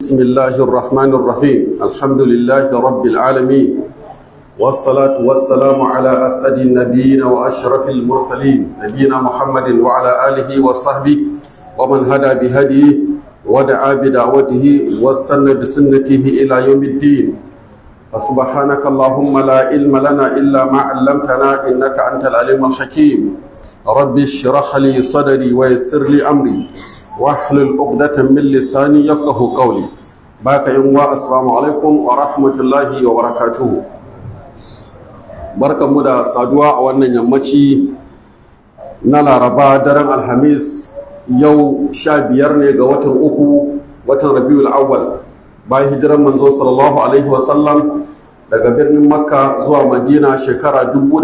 بسم الله الرحمن الرحيم الحمد لله رب العالمين والصلاة والسلام على أسعد النبيين وأشرف المرسلين نبينا محمد وعلى آله وصحبه ومن هدى بهديه ودعا بدعوته واستنى بسنته إلى يوم الدين فسبحانك اللهم لا علم لنا إلا ما علمتنا إنك أنت العليم الحكيم رب اشرح لي صدري ويسر لي أمري واحلل عقدة من لساني يفقه قولي باك يوم السلام عليكم ورحمة الله وبركاته barkan mu da saduwa a wannan yammaci na laraba daren alhamis yau sha biyar ne ga watan uku watan rabiul awwal bayan hijiran manzo sallallahu alaihi wasallam daga birnin makka zuwa madina shekara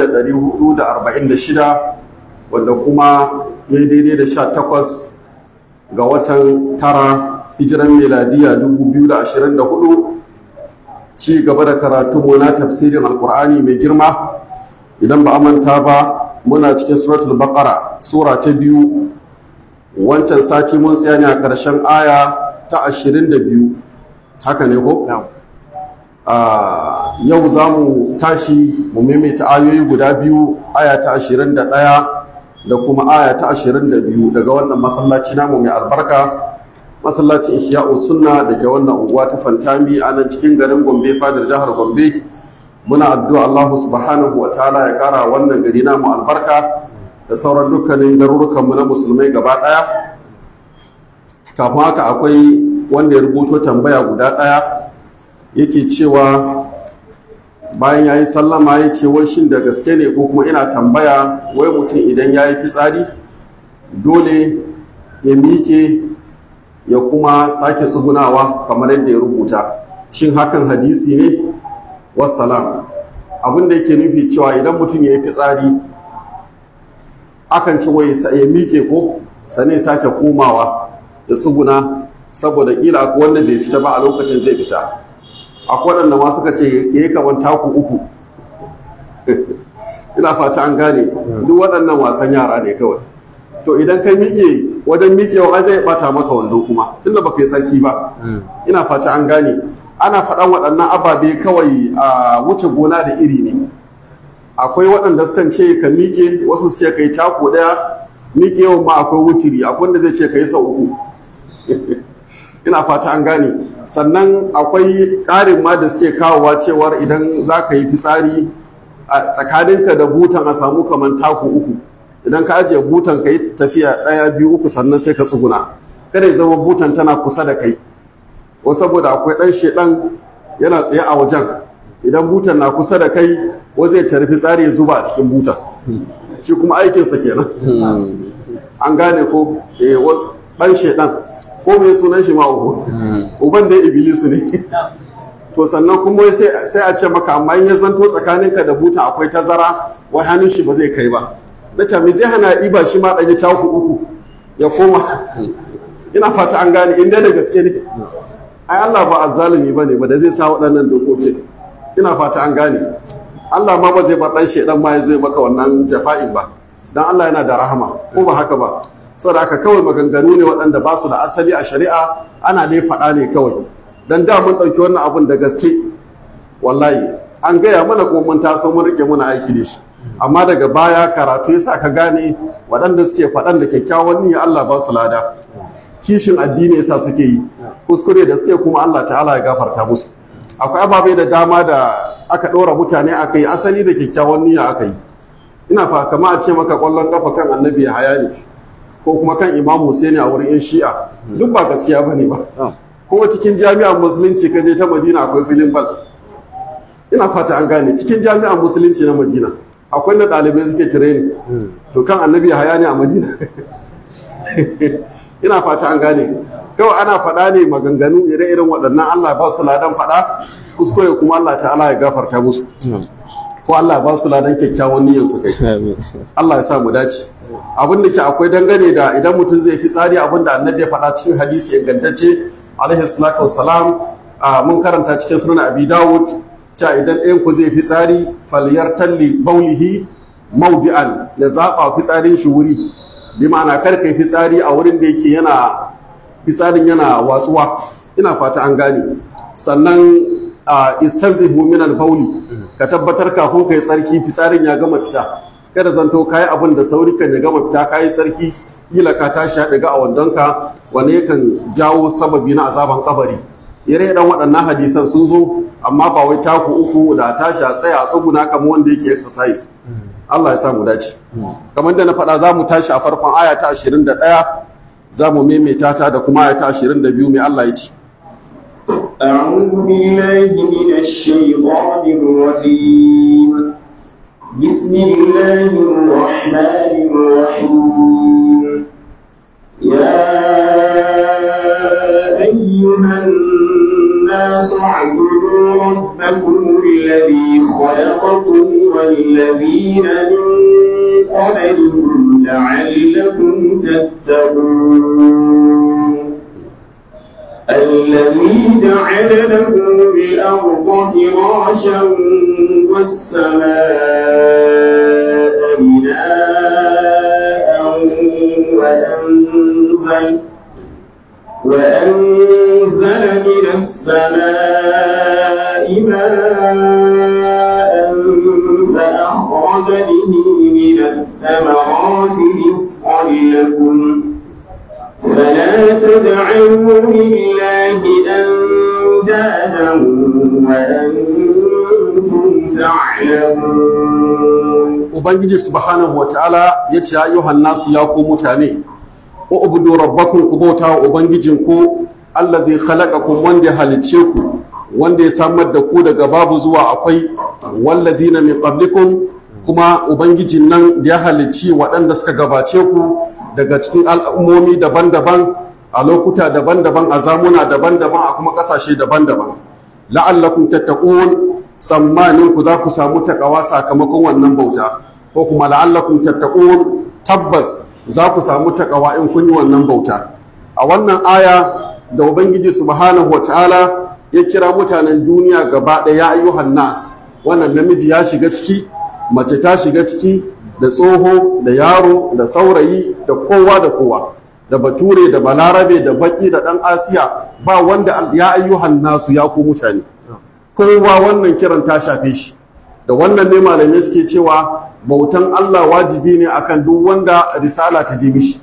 1446 wanda kuma ya yi daidai da sha takwas ga watan tara hijiran meladiya 2024 ci gaba da karatu na tafsirin alkur'ani mai girma idan ba manta ba muna cikin suratul baqara sura ta biyu wancan sati mun tsaya ne a ƙarshen aya ta 22 haka ne ko? yau za mu tashi mu maimaita ayoyi guda biyu aya ta 21 da kuma aya ta 22 daga wannan masallaci namu mai albarka masallacin ihya'u sunna da ke wannan unguwa ta fantami a nan cikin garin gombe fadar jihar gombe muna addu'a Allah subhanahu wa ta'ala ya kara wannan gari namu albarka da sauran dukkanin garurukanmu na musulmai gaba ɗaya kafin haka akwai wanda ya rubuto tambaya guda ɗaya yake cewa bayan ya yi sallama ya ce wai shin da gaske ne ko kuma ina tambaya wai mutum idan ya yi fitsari dole ya miƙe ya kuma sake tsugunawa kamar yadda ya rubuta shin hakan hadisi ne wassalam abin da yake nufi cewa idan mutum ya yi fitsari akan ci wai ya miƙe ko sane sake komawa da tsuguna saboda kila akwai wanda bai fita ba a lokacin zai fita akwai waɗanda ma suka ce ya yi kamar taku uku ina fata an gane duk waɗannan wasan yara ne kawai to idan ka miƙe wajen miƙewa zai bata maka wando kuma tunda baka yi sarki ba ina fata an gane ana faɗan waɗannan ababe kawai a wuce gona da iri ne akwai waɗanda sukan ce ka miƙe wasu su ce ka yi taku ɗaya miƙewa ma akwai wutiri akwai wanda zai ce ka yi sau uku ina fata an gane sannan akwai ƙarin ma da suke kawowa cewar idan za ka yi fitsari a tsakaninka da butan a samu kamar taku uku idan ka ajiye butan ka yi tafiya ɗaya biyu uku sannan sai ka tsuguna kada ya zama butan tana kusa da kai ko saboda akwai ɗan shedan yana tsaye a wajen idan butan na kusa da kai ko zai tarfi tsari ya zuba a cikin butan shi kuma aikinsa kenan an gane ko ɗan shedan ko mai sunan shi ma uku uban da ibilisu ne to sannan kuma sai a ce maka amma in ya zanto tsakaninka da butan akwai tazara wai hannun shi ba zai kai ba na ce me zai hana iba shi ma ɗanyi taku uku ya koma ina fata an gane inda da gaske ne ai Allah ba azzalumi bane ba da zai sa waɗannan dokokin ina fata an gane Allah ma ba zai bar dan shedan ma ya zo maka wannan jafa'in ba dan Allah yana da rahama ko ba haka ba saboda haka kawai maganganu ne waɗanda ba su da asali a shari'a ana dai faɗa ne kawai dan da mun ɗauki wannan abun da gaske wallahi an gaya mana kuma mun taso mun rike muna aiki da shi amma daga baya karatu yasa ka gane waɗanda suke faɗan da kyakkyawan niyya Allah ba su lada kishin addini yasa suke yi kuskure da suke kuma Allah ta'ala ya gafarta musu akwai ababai da dama da aka ɗora mutane aka yi asali da kyakkyawan niyya aka yi ina fa kama a ce maka ƙwallon kafa kan annabi ya haya ne ko kuma kan imam Husaini a wurin yan shi'a duk ba gaskiya bane ba ko cikin jami'ar musulunci ka je ta madina akwai filin bal ina fata an gane cikin jami'ar musulunci na madina akwai na ɗalibai suke tireni to kan annabi haya ne a madina ina fata an gane kawai ana faɗa ne maganganu ire-iren waɗannan allah ba su ladan faɗa kuskure kuma allah ta'ala ya gafarta musu ko allah ba su ladan kyakkyawan niyyar su kai allah ya sa mu dace abin da ke akwai dangane da idan mutum zai fi tsari abin da annabi ya faɗa cikin hadisi ingantacce alaihi salatu wassalam mun karanta cikin sunan abi dawud cewa idan ɗayan ku zai fitsari falyar talli baulihi maudi'an ya zaɓa fitsarin shi wuri bi ma'ana kar kai fitsari a wurin da yake yana fitsarin yana watsuwa ina fata an gane sannan a istanzihu min al-bauli ka tabbatar kafin kai tsarki fitsarin ya gama fita kada zanto kai abin da sauri kan ya gama fita kai tsarki kila ka tashi ya daga a wandonka wani yakan jawo sababi na azaban kabari ire dan waɗannan hadisan sun zo amma ba wai taku uku da tashi a tsaya a tsuguna kamar wanda yake exercise Allah ya samu dace kamar da na faɗa za mu tashi a farkon aya ta 21 za mu maimaita ta da kuma aya ta 22 mai Allah ya ce أعوذ بالله من الشيطان الرجيم بسم الله الرحمن الرحيم يا أيها الناس اعبدوا ربكم الذي خلقكم والذين من قبلكم لعلكم تتقون الذي جعل لكم الأرض فراشا والسماء بناء وأنزل وأنزل من السماء ماء فأخرج به من الثمرات رزقا لكم فلا تجعلوا لله أندادا وأنتم تعلمون ubangiji subhanahu wataala ya ce ayyuhan nasu ya ku mutane wa ubudu rabbakum ku bauta wa ubangijinku allazi khalaqakum wanda ya halicce ku wanda ya samar da ku daga babu zuwa akwai walladina min qablikum kuma ubangijin nan da ya halicci waɗanda suka gabace ku daga cikin al'ummomi daban-daban a lokuta daban-daban a zamuna daban-daban a kuma ƙasashe daban-daban la'allakum tattaqun tsammanin ku za ku samu takawa sakamakon wannan bauta ko kuma la'allakum tattaqun tabbas za ku samu takawa in kun yi wannan bauta a wannan aya da ubangiji subhanahu wataala ya kira mutanen duniya gaba ɗaya ya ayyuhan nas wannan namiji ya shiga ciki mace ta shiga ciki da tsoho da yaro da saurayi da kowa da kowa da bature da balarabe da baki da ɗan asiya ba wanda ya ayyuhan nasu ya ku mutane kowa wannan kiran ta shafe shi da wannan ne malamai suke cewa bautan Allah wajibi ne akan duk wanda risala ta je mishi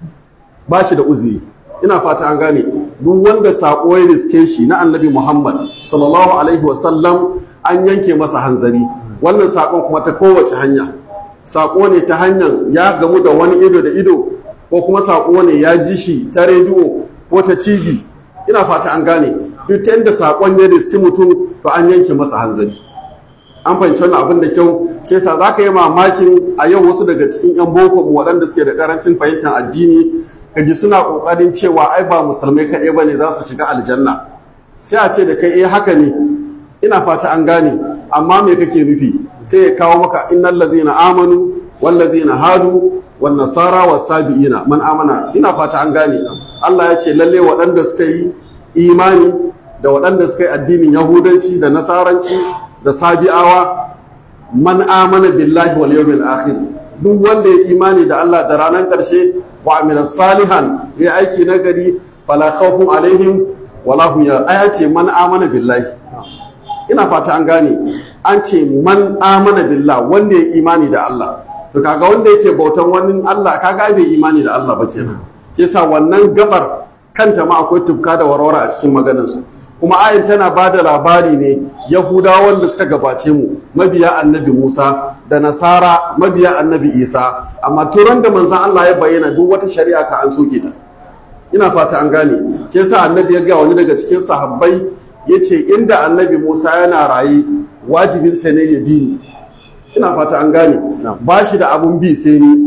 ba shi da uzuri ina fata an gane duk wanda saƙo ya riske shi na annabi Muhammad sallallahu alaihi wasallam an yanke masa hanzari wannan saƙon kuma ta kowace hanya saƙo ne ta hanyar ya gamu da wani ido da ido ko kuma saƙo ne ya ji shi ta rediyo ko ta tv ina fata an gane duk ta inda saƙon ya riski mutum to an yanke masa hanzari an fahimci wannan abin da kyau shi yasa za ka yi mamakin a yau wasu daga cikin 'yan boko mu waɗanda suke da karancin fahimtar addini ka ji suna ƙoƙarin cewa ai ba musulmai kaɗai ba ne za su shiga aljanna sai a ce da kai eh haka ne ina fata an gane amma me kake nufi sai ya kawo maka innal ladhina amanu wal ladhina hadu wan nasara was sabiina man amana ina fata an gane Allah ya ce lalle waɗanda suka yi imani da waɗanda suka yi addinin yahudanci da nasaranci da sabi'awa man amana billahi wal yawmil akhir duk wanda ya imani da Allah da ranar ƙarshe wa amila salihan ya aiki nagari fala khawfun alaihim wala hum ya aya ce man amana billahi ina fata an gane an ce man amana billah wanda ya imani da Allah to kaga wanda yake bautan wani Allah kaga bai imani da Allah ba kenan ke sa wannan gabar kanta ma akwai tufka da warware a cikin maganarsu kuma ayin tana ba da labari ne yahudawan da suka gabace mu mabiya annabi musa da nasara mabiya annabi isa amma turan da manzan allah ya bayyana duk wata shari'a ka an soke ta ina fata an gane ke sa annabi ya ga wani daga cikin sahabbai ya ce inda annabi musa yana raye wajibinsa ne ya bi ni ina fata an gane ba shi da abun bi sai ni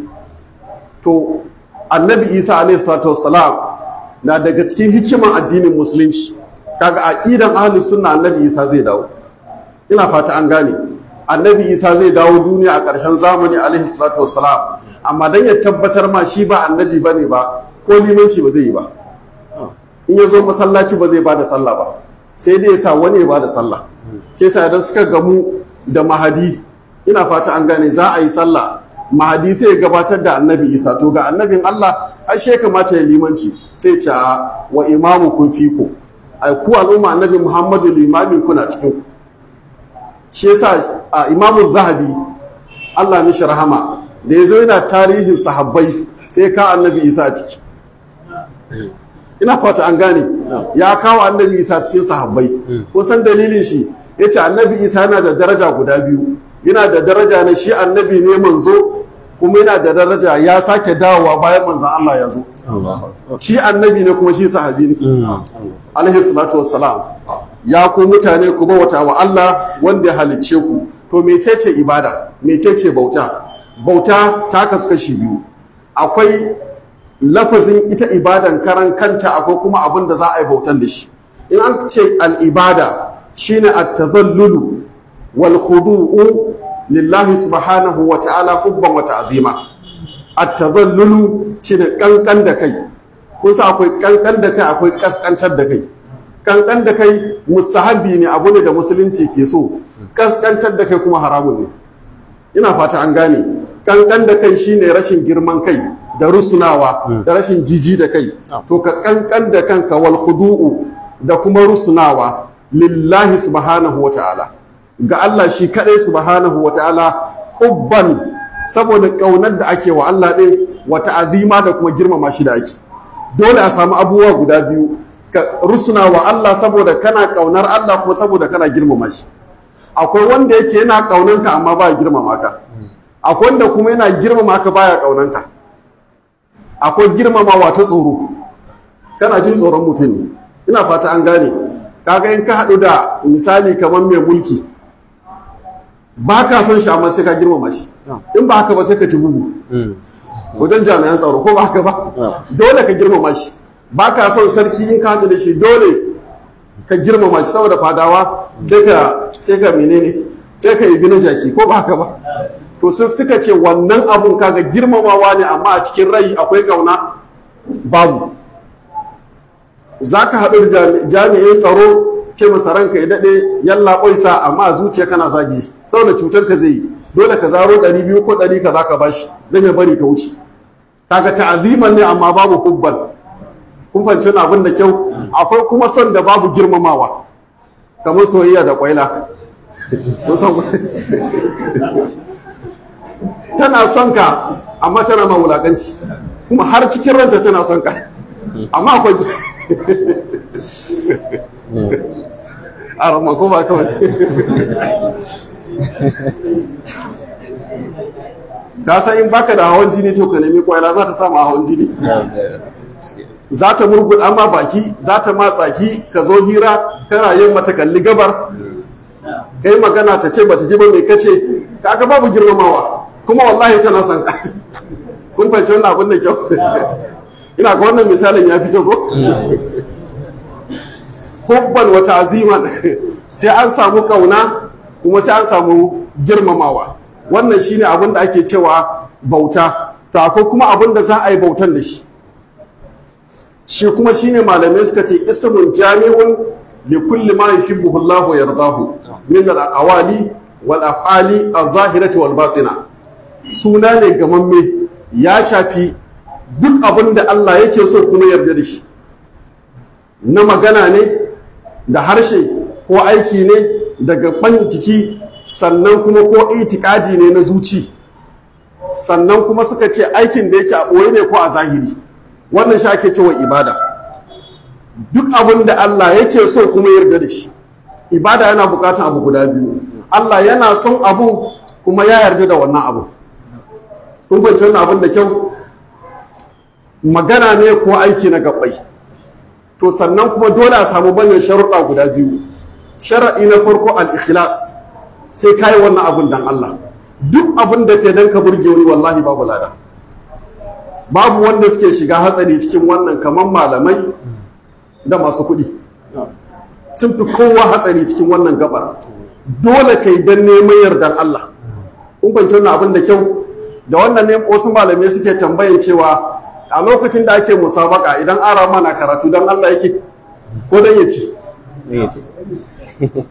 to annabi isa alaihi salatu wassalam na daga cikin hikiman addinin musulunci kaga aqidan ahlus sunna annabi isa zai dawo ina fata an gane annabi isa zai dawo duniya a ƙarshen zamani alaihi salatu wassalam amma dan ya tabbatar ma shi ba annabi bane ba ko limanci ba zai yi ba in ya zo masallaci ba zai bada sallah ba sai dai ya sa wani ya bada sallah sai sa idan suka gamu da mahadi ina fata an gane za a yi sallah mahadi sai ya gabatar da annabi isa to ga annabin allah ashe ya kamata ya limanci sai ce a wa imamu kun fiko ai ku al'umma annabi muhammadu limamin kuna cikin ku shi yasa a imamu zahabi allah mishi rahama da ya zo yana tarihin sahabbai sai ka annabi isa a ciki ina fata an gane ya kawo annabi isa cikin sahabbai kusan dalilin shi ya ce annabi isa yana da daraja guda biyu yana da daraja na shi annabi ne manzo kuma yana da daraja ya sake dawowa bayan manzan Allah ya zo shi annabi ne kuma shi sahabi ne alaihi salatu wassalam ya ku mutane ku bauta wa Allah wanda ya halicce ku to mecece ibada mecece bauta bauta ta kasu kashi biyu akwai lafazin ita ibadan karan kanta akwai kuma abin da za a yi bautan da shi in an ce al'ibada shine at-tadhallulu wal khudu'u lillahi subhanahu wa ta'ala hubban wa ta'zima at-tadhallulu shine kankan da kai kun sa akwai kankan da kai akwai kaskantar da kai kankan da kai mustahabi ne abu ne da musulunci ke so kaskantar da kai kuma haramun ne ina fata an gane kankan da kai shine rashin girman kai da rusunawa da rashin jiji da kai to ka kankan da kanka wal khudu'u da kuma rusunawa lillahi subhanahu wa ta'ala ga Allah shi kadai subhanahu wa ta'ala hubban saboda kaunar da ake wa Allah din wa ta'azima da kuma girmama shi da ake dole a samu abubuwa guda biyu ka rusuna wa Allah saboda kana kaunar Allah kuma saboda kana girmama shi akwai wanda yake yana kaunanka amma ba girmama ka akwai wanda kuma yana girmama ka baya kaunanka akwai girmamawa ta tsoro kana jin tsoron mutum ne ina fata an gane kaga in ka haɗu da misali kamar mai mulki ba ka son shi amma sai ka girmama shi in ba haka ba sai ka ci bugu wajen jami'an tsaro ko ba haka ba dole ka girmama shi ba ka son sarki in ka haɗu da shi dole ka girmama shi saboda fadawa sai ka sai ka menene sai ka yi na jaki ko ba haka ba to suka ce wannan abun kaga girmamawa ne amma a cikin rai akwai kauna babu za ka haɗu da jami'in tsaro ce masa ranka ya daɗe yalla ƙwaisa amma a zuciya kana zage shi saboda cutar ka zai yi dole ka zaro ɗari biyu ko ɗari ka za ka bashi don ya bari ka wuce kaga ta'aziman ne amma babu hubban kun fahimci wani abin da kyau akwai kuma son da babu girmamawa kamar soyayya da ƙwaila tana son ka amma tana ma wulaƙanci kuma har cikin ranta tana son ka amma akwai a ramma ko ba kawai ta san in baka da hawan jini to ka nemi kwaila za ta samu hawan jini za ta murguɗa ma baki za ta ma tsaki ka zo hira kana yin mata kalli gabar kai magana ta ce bata ji ba mai kace kaga babu girmamawa kuma wallahi tana son ka kun fahimci wannan abin da kyau ina ga wannan misalin ya fito ko hubban wa ta'ziman sai an samu kauna kuma sai an samu girmamawa wannan shine abin da ake cewa bauta to akwai kuma abin da za a yi bautan da shi shi kuma shine malamai suka ce ismun jami'un li kulli ma yuhibbuhu Allahu wa yardahu min al-aqwali wal af'ali az-zahirati wal batina suna ne gamamme ya shafi duk abin da Allah yake so kuma yarda da shi na magana ne da harshe ko aiki ne daga ban jiki sannan kuma ko itikadi ne na zuci sannan kuma suka ce aikin da yake a ɓoye ne ko a zahiri wannan shi ake cewa ibada duk abin da Allah yake so kuma yarda da shi ibada yana bukatar abu guda biyu Allah yana son abu kuma ya yarda da wannan abu kun fahimci wannan abin da kyau magana ne ko aiki na gabbai to sannan kuma dole a samu manyan sharuɗa guda biyu shara'i na farko al-ikhlas sai ka yi wannan abin dan Allah duk abin da ke dan ka burge wani wallahi babu lada babu wanda suke shiga hatsari cikin wannan kamar malamai da masu kuɗi sun fi kowa hatsari cikin wannan gabar dole ka yi dan neman yardan Allah kun fahimci wannan abin da kyau da wannan ne wasu malamai suke tambayan cewa a lokacin da ake musabaka idan ara mana karatu don Allah yake ko don ya ci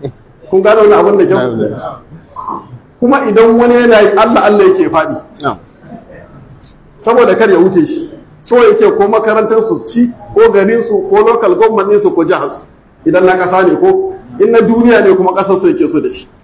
kun gano wani abin da kyau kuma idan wani yana yi Allah Allah yake faɗi saboda kar ya wuce shi so yake ko makarantar su ci ko garin su ko local government su ko jihar su idan na kasa ne ko in na duniya ne kuma kasar su yake so da shi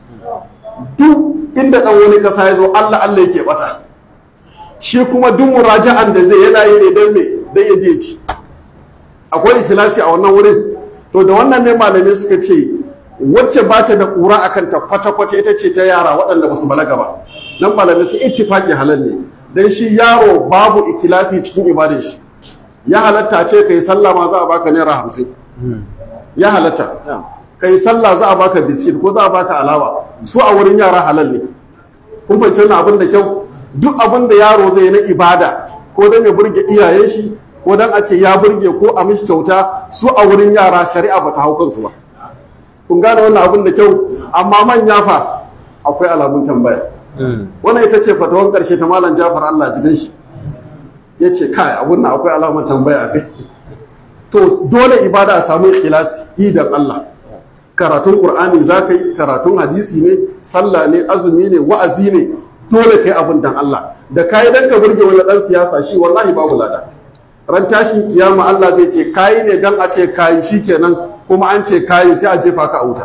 duk inda dan wani kasa ya zo Allah Allah yake bata shi kuma duk muraja'an da zai yana yi ne don me don ya je ci akwai ikhlasi a wannan wurin to da wannan ne malamai suka ce wacce ba ta da ƙura a kanta kwata-kwata ita ce ta yara waɗanda ba su balaga ba nan malamai sun ittifaƙi halal ne dan shi yaro babu ikhlasi cikin ibadin shi ya halatta ce kai sallah ma za a baka naira hamsin ya halatta kai sallah za a baka biskit ko za a baka alawa su a wurin yara halal ne kun fahimci wannan abin da kyau duk abin da yaro zai na ibada ko dan ya burge iyayen shi ko dan a ce ya burge ko a mishi kyauta su a wurin yara shari'a ba ta hau kansu ba kun gane wannan abin da kyau amma manya fa akwai alamun tambaya wannan ita ce fatawan karshe ta malam Jafar Allah jigan shi ya ce kai abun nan akwai alamun tambaya a kai to dole ibada a samu ikhlasi idan Allah karatun qur'ani za ka yi karatun hadisi ne sallah ne azumi ne wa'azi ne dole kai abin dan Allah da kayi dan ka burge wani dan siyasa shi wallahi babu lada ran tashin kiyama Allah zai ce kayi ne dan a ce kayi shikenan kuma an ce kayi sai a jefa ka a wuta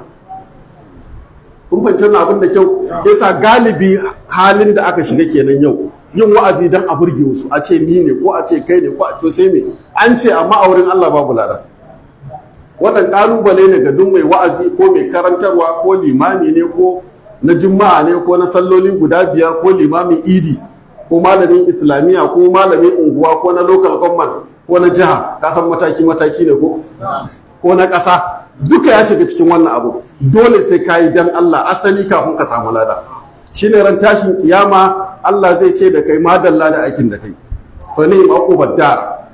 kun fahimci wannan abin da kyau yasa galibi halin da aka shiga kenan yau yin wa'azi dan a burge wasu a ce ni ne ko a ce kai ne ko a to sai me an ce amma a wurin Allah babu lada wannan kalubale ne ga duk mai wa'azi ko mai karantarwa ko limami ne ko na juma'a ne ko na salloli guda biyar ko limamin idi ko malamin islamiyya ko malamin unguwa ko na local government ko na jiha ka san mataki mataki ne ko ko na ƙasa duka ya shiga cikin wannan abu dole sai ka yi dan Allah asali kafin ka samu lada shine ran tashin kiyama Allah zai ce da kai madalla da aikin da kai fa ni maqubad dar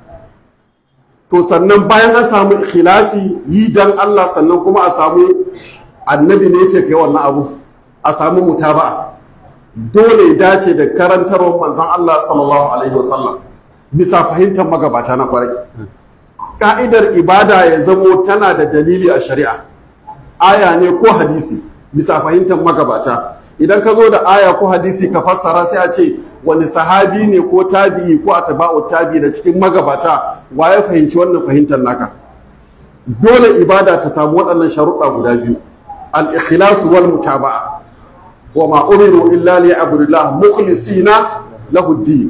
to sannan bayan an samu ikhlasi yi dan Allah sannan kuma a samu annabi ne ce kai wannan abu a samu mutaba'a dole ya dace da karantarwar manzon Allah sallallahu alaihi wasallam bisa fahimtar magabata na kwarai ka'idar ibada ya zamo tana da dalili a shari'a aya ne ko hadisi bisa fahimtar magabata idan ka zo da aya ko hadisi ka fassara sai a ce wani sahabi ne ko tabi'i ko atba'u tabi'i da cikin magabata wa ya fahimci wannan fahimtar naka dole ibada ta samu waɗannan sharuɗa guda biyu al-ikhlas wal mutaba'a wa ma umiru illa liya'budullah mukhlisina lahu din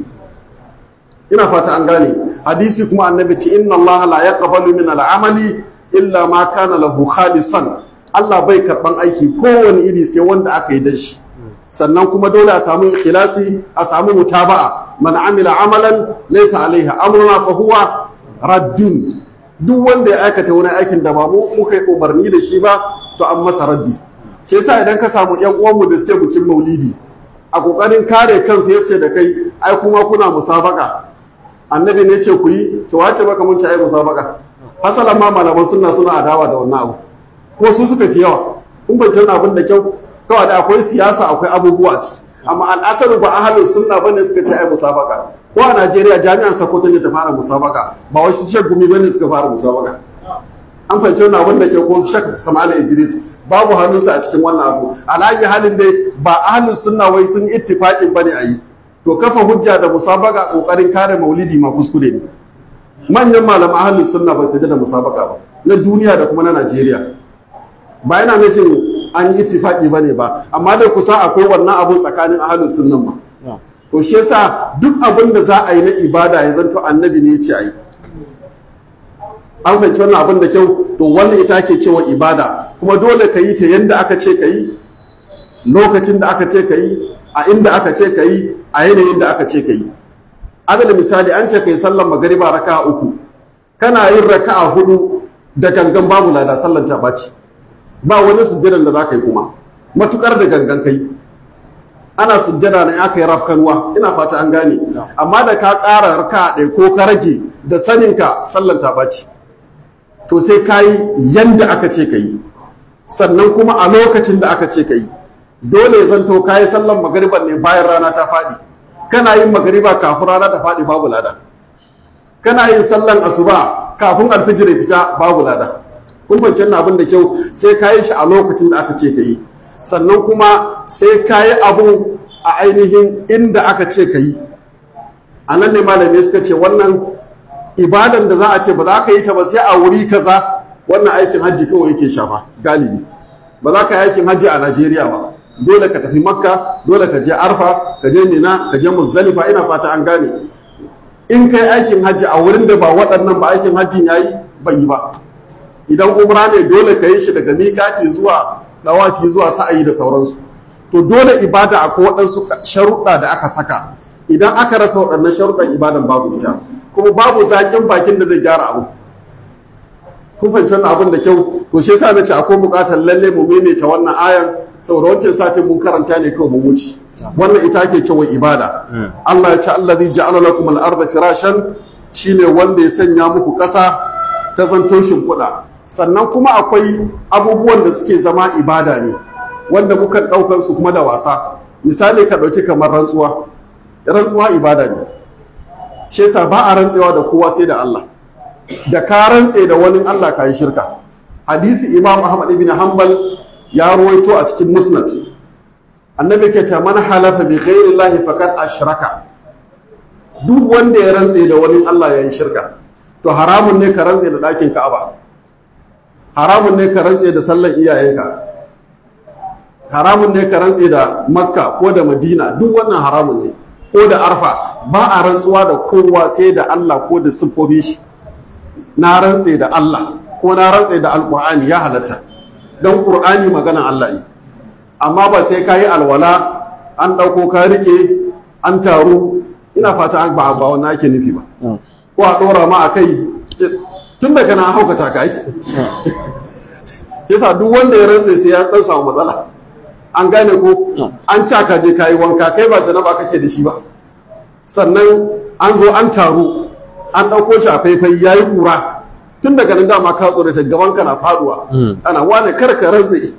ina fata an gane hadisi kuma annabi ce inna Allah la yaqbalu min al-amali illa ma kana lahu khalisan Allah bai karban aiki kowane iri sai wanda aka yi dan shi sannan kuma dole a samu ikhlasi a samu mutaba'a man amila amalan laysa alaihi amruna fa huwa raddun duk wanda ya aikata wani aikin da ba mu muka yi umarni da shi ba to an masa raddi shi yasa idan ka samu yan uwanmu da suke bikin maulidi a kokarin kare kansu yace da kai ai kuma kuna musabaka annabi ne ce ku yi to wace maka mun ci ai musabaka hasalan ma malaman sunna suna adawa da wannan abu ko su suka fi yawa kun fahimci wannan abin da kyau kawai da akwai siyasa akwai abubuwa ciki amma al'asaru ba ahalus sunna bane suka ce ai musabaka ko a Najeriya jami'an Sokoto ne ta fara musabaka ba wai su Sheikh Gumi bane suka fara musabaka an fahimci wannan abin da ke ko Sheikh Sama'ila Idris babu hannunsa a cikin wannan abu alaji halin dai ba ahalus sunna wai sun ittifaqin bane a yi to kafa hujja da musabaka kokarin kare maulidi ma kuskure ne manyan malaman ahlus sunna ba su da musabaka ba na duniya da kuma na Najeriya ba yana nufin an yi ittifaki bane ba amma da kusa akwai wannan abun tsakanin ahlus sunnan ma to shi yasa duk abin da za a yi na ibada ya zanto annabi ne ya ce a yi an fahimci wannan abin da kyau to wannan ita ke cewa ibada kuma dole ka yi ta yadda aka ce ka yi lokacin da aka ce ka yi a inda aka ce ka yi a yanayin da aka ce ka yi adadin misali an ce ka yi sallan magariba raka'a uku kana yin raka'a hudu da gangan babu lada sallan ta ɓaci ba wani sujjadan da za ka yi kuma matukar da gangan ka yi ana sujjada na aka yi rafkanuwa ina fata an gane amma da ka ƙara raka'a ɗaya ko ka rage da saninka sallan ta ɓaci to sai ka yi yanda aka ce ka yi sannan kuma a lokacin da aka ce ka yi dole ya zanto ka yi sallan magariban ne bayan rana ta faɗi kana yin magariba kafin rana ta faɗi babu lada kana yin sallan asuba kafin alfijir ya fita babu lada kun fahimci abin da kyau sai ka yi shi a lokacin da aka ce ka yi sannan kuma sai ka yi abun a ainihin inda aka ce ka yi a nan ne malamai suka ce wannan ibadan da za a ce ba za ka yi ta ba sai a wuri kaza wannan aikin hajji kawai yake shafa galibi ba za ka yi aikin hajji a najeriya ba dole ka tafi makka dole ka je arfa ka je mina ka je muzdalifa ina fata an gane in kai aikin hajji a wurin da ba waɗannan ba aikin hajjin yayi bai yi ba idan umra ne dole ka yi shi daga miƙati zuwa dawafi zuwa sa'ayi da sauransu to dole ibada akwai waɗansu sharuɗa da aka saka idan aka rasa waɗannan sharuɗan ibadan babu ita kuma babu zaƙin bakin da zai gyara abu kun fahimci wannan abin da kyau to shi yasa nace akwai buƙatar lalle mu maimaita wannan ayan saboda wancan satin mun karanta ne kawai mu wuce wannan ita ake cewa ibada Allah ya ce allazi ja'ala lakum al-ardha firashan shine wanda ya sanya muku ƙasa ta zanto shimfiɗa sannan kuma akwai abubuwan da suke zama ibada ne wanda muka ɗaukar su kuma da wasa misali ka ɗauki kamar rantsuwa rantsuwa ibada ne shi yasa ba a rantsewa da kowa sai da Allah da ka rantse da wani Allah ka yi shirka hadisi imam ahmad ibn hanbal ya ruwaito a cikin musnad annabi ke ce man halafa bi ghairi llahi faqad ashraka duk wanda ya rantse da wani Allah ya yi shirka to haramun ne ka rantse da ɗakin Ka'aba haramun ne ka rantse da sallan iyayenka haramun ne ka rantse da Makka ko da Madina duk wannan haramun ne ko da Arfa ba a rantsuwa da kowa sai da Allah ko da siffofin shi na rantse da Allah ko na rantse da Alƙur'ani ya halatta don Ƙur'ani maganan Allah ne amma ba sai ka yi alwala an ɗauko ka rike an taru ina fata an ba ba wannan ake nufi ba ko a ɗora ma a kai tun daga na haukata ka yi yasa duk wanda ya rantse sai ya ɗan samu matsala an gane ko an ci ka je ka yi wanka kai ba janaba kake da shi ba sannan an zo an taru an ɗauko shi a faifai ya yi ƙura tun daga nan dama ka tsoro ta gaban ka na faduwa ana wane kar ka rantse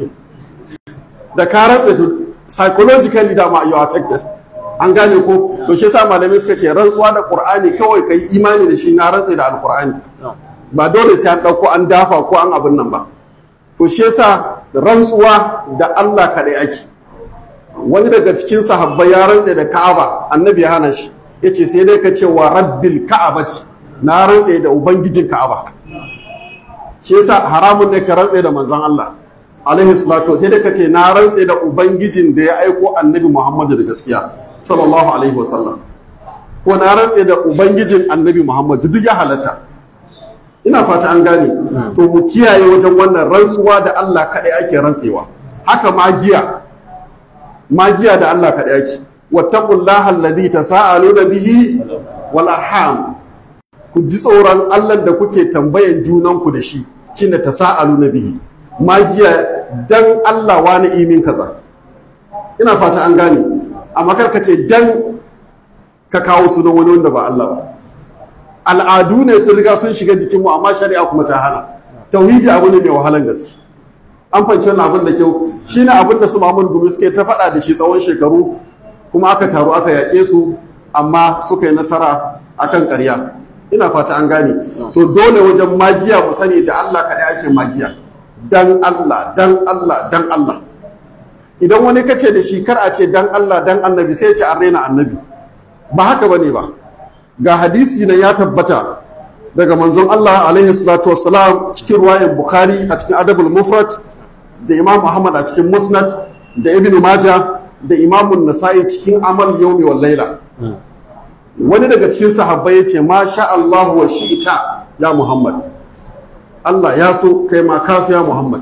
da ka rantse to psychologically dama you are affected an gane ko to shi yasa malamai suka ce rantsuwa da qur'ani kawai kai imani da shi na rantse da alqur'ani ba dole sai an dauko an dafa ko an abin nan ba to shi yasa rantsuwa da Allah kadai ake wani daga cikin sahabbai ya rantse da Ka'aba annabi ya hana shi yace sai dai ka ce wa rabbil ka'abati na rantse da ubangijin Ka'aba shi yasa haramun ne ka rantse da manzon Allah alaihi salatu sai dai ka ce na rantse da ubangijin da ya aiko annabi Muhammadu da gaskiya sallallahu alaihi wasallam ko na rantse da ubangijin annabi Muhammadu duk ya halatta ina fata an gane to mu kiyaye wajen wannan rantsuwa da Allah kaɗai ake rantsewa haka magiya magiya da Allah kaɗai ake wattaqullaha alladhi tasaaluna bihi wal arham ku ji tsoron Allah da kuke tambayan junanku da shi shine tasaaluna bihi magiya dan Allah wani imin kaza ina fata an gane amma kar ka ce dan ka kawo sunan wani wanda ba Allah ba al'adu ne sun riga sun shiga jikinmu amma shari'a kuma ta hana tauhidi abu ne mai wahalan gaske an fahimci wannan abin da kyau shine abin da su Muhammad Gumi suke ta faɗa da shi tsawon shekaru kuma aka taru aka yaƙe su amma suka yi nasara akan ƙarya ina fata an gane to dole wajen magiya mu sani da Allah kaɗai ake magiya dan Allah dan Allah dan Allah idan wani kace da shi kar a ce dan Allah dan annabi sai ce an raina annabi ba haka bane ba ga hadisi na ya tabbata daga manzon Allah alaihi salatu wassalam cikin ruwayan Bukhari a cikin Adabul Mufrad da Imam Ahmad a cikin Musnad da Ibn Majah da Imam Nasa'i cikin Amal Yawmi wal Laila wani daga cikin sahabbai yace ma sha Allah wa shi'ita ya Muhammad Allah ya so kai ma kasu ya Muhammad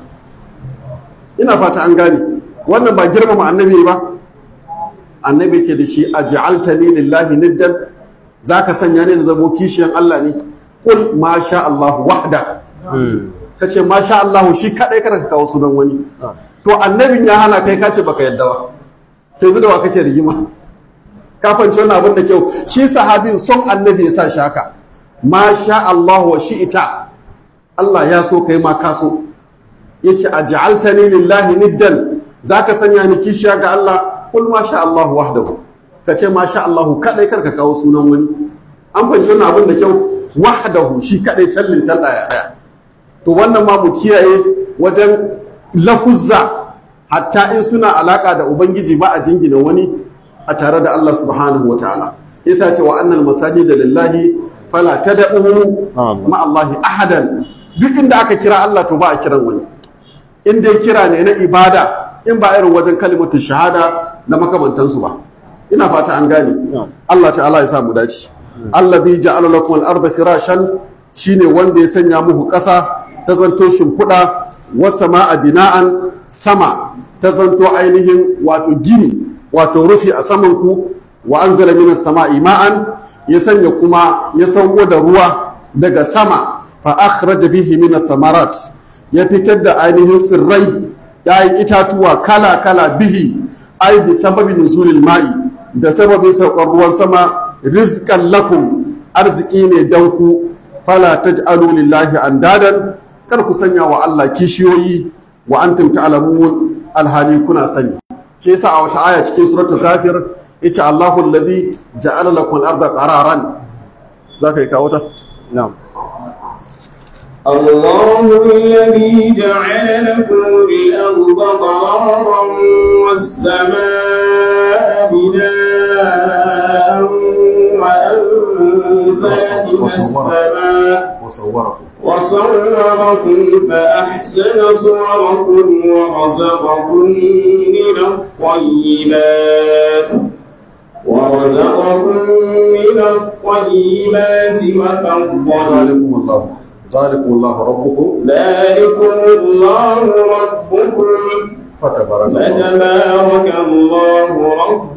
ina fata an gane wannan ba girmama annabi ba annabi ce da shi aj'altani lillahi niddan zaka sanya ni da zamo kishiyan Allah ne kul ma sha Allah wahda kace ma sha Allah shi kadai kada ka kawo sunan wani to annabin ya hana kai kace baka yadda ba to yanzu da wa kake rigima ka fanci wannan abin da kyau shi sahabin son annabi ya sa shi haka ma sha Allah wa shi'ita Allah ya so kai ma ka so yace aj'altani lillahi niddan zaka sanya ni kishiya ga Allah kul ma sha Allah wahdahu kace ma sha Allah kadai karka kawo sunan wani an fahimci wannan abin da kyau wahdahu shi kadai tallin talla ya daya to wannan ma mu kiyaye wajen lafuzza hatta in suna alaka da ubangiji ba a jingina wani a tare da Allah subhanahu wataala isa ce wa annal masajida lillahi fala tad'u ma Allahi ahadan duk inda aka kira Allah to ba a kiran wani in dai kira ne na ibada in ba irin wajen kalimatu shahada na makamantansu ba ina fata an gane Allah ta'ala ya sa mu dace allazi ja'ala lakum al-ardha firashan shine wanda ya sanya muku ƙasa ta zanto shimfiɗa wasa ma'a bina'an sama ta zanto ainihin wato gini wato rufi a saman ku wa anzala minas sama'i ma'an ya sanya kuma ya sauko da ruwa daga sama fa akhraja bihi min thamarat ya fitar da ainihin tsirrai yayin itatuwa kala kala bihi ai bi sababi nuzulil ma'i da sababin saukar ruwan sama rizqan lakum arziki ne dan ku fala taj'alu lillahi andadan kar ku sanya wa Allah kishiyoyi wa antum ta'lamun alhali kuna sani shi yasa a wata aya cikin suratul ghafir yace Allahu alladhi ja'ala lakum al-ardha qararan zaka yi kawo ta na'am الله الذي جعل لكم الأرض قرارا والسماء بناء وأنزل من السماء وصوركم وصوركم فأحسن صوركم ورزقكم من الطيبات ورزقكم من الطيبات وفضلكم ذلكم الله ذلكم الله ربكم ذلكم الله ربكم فتبارك الله فتبارك الله رب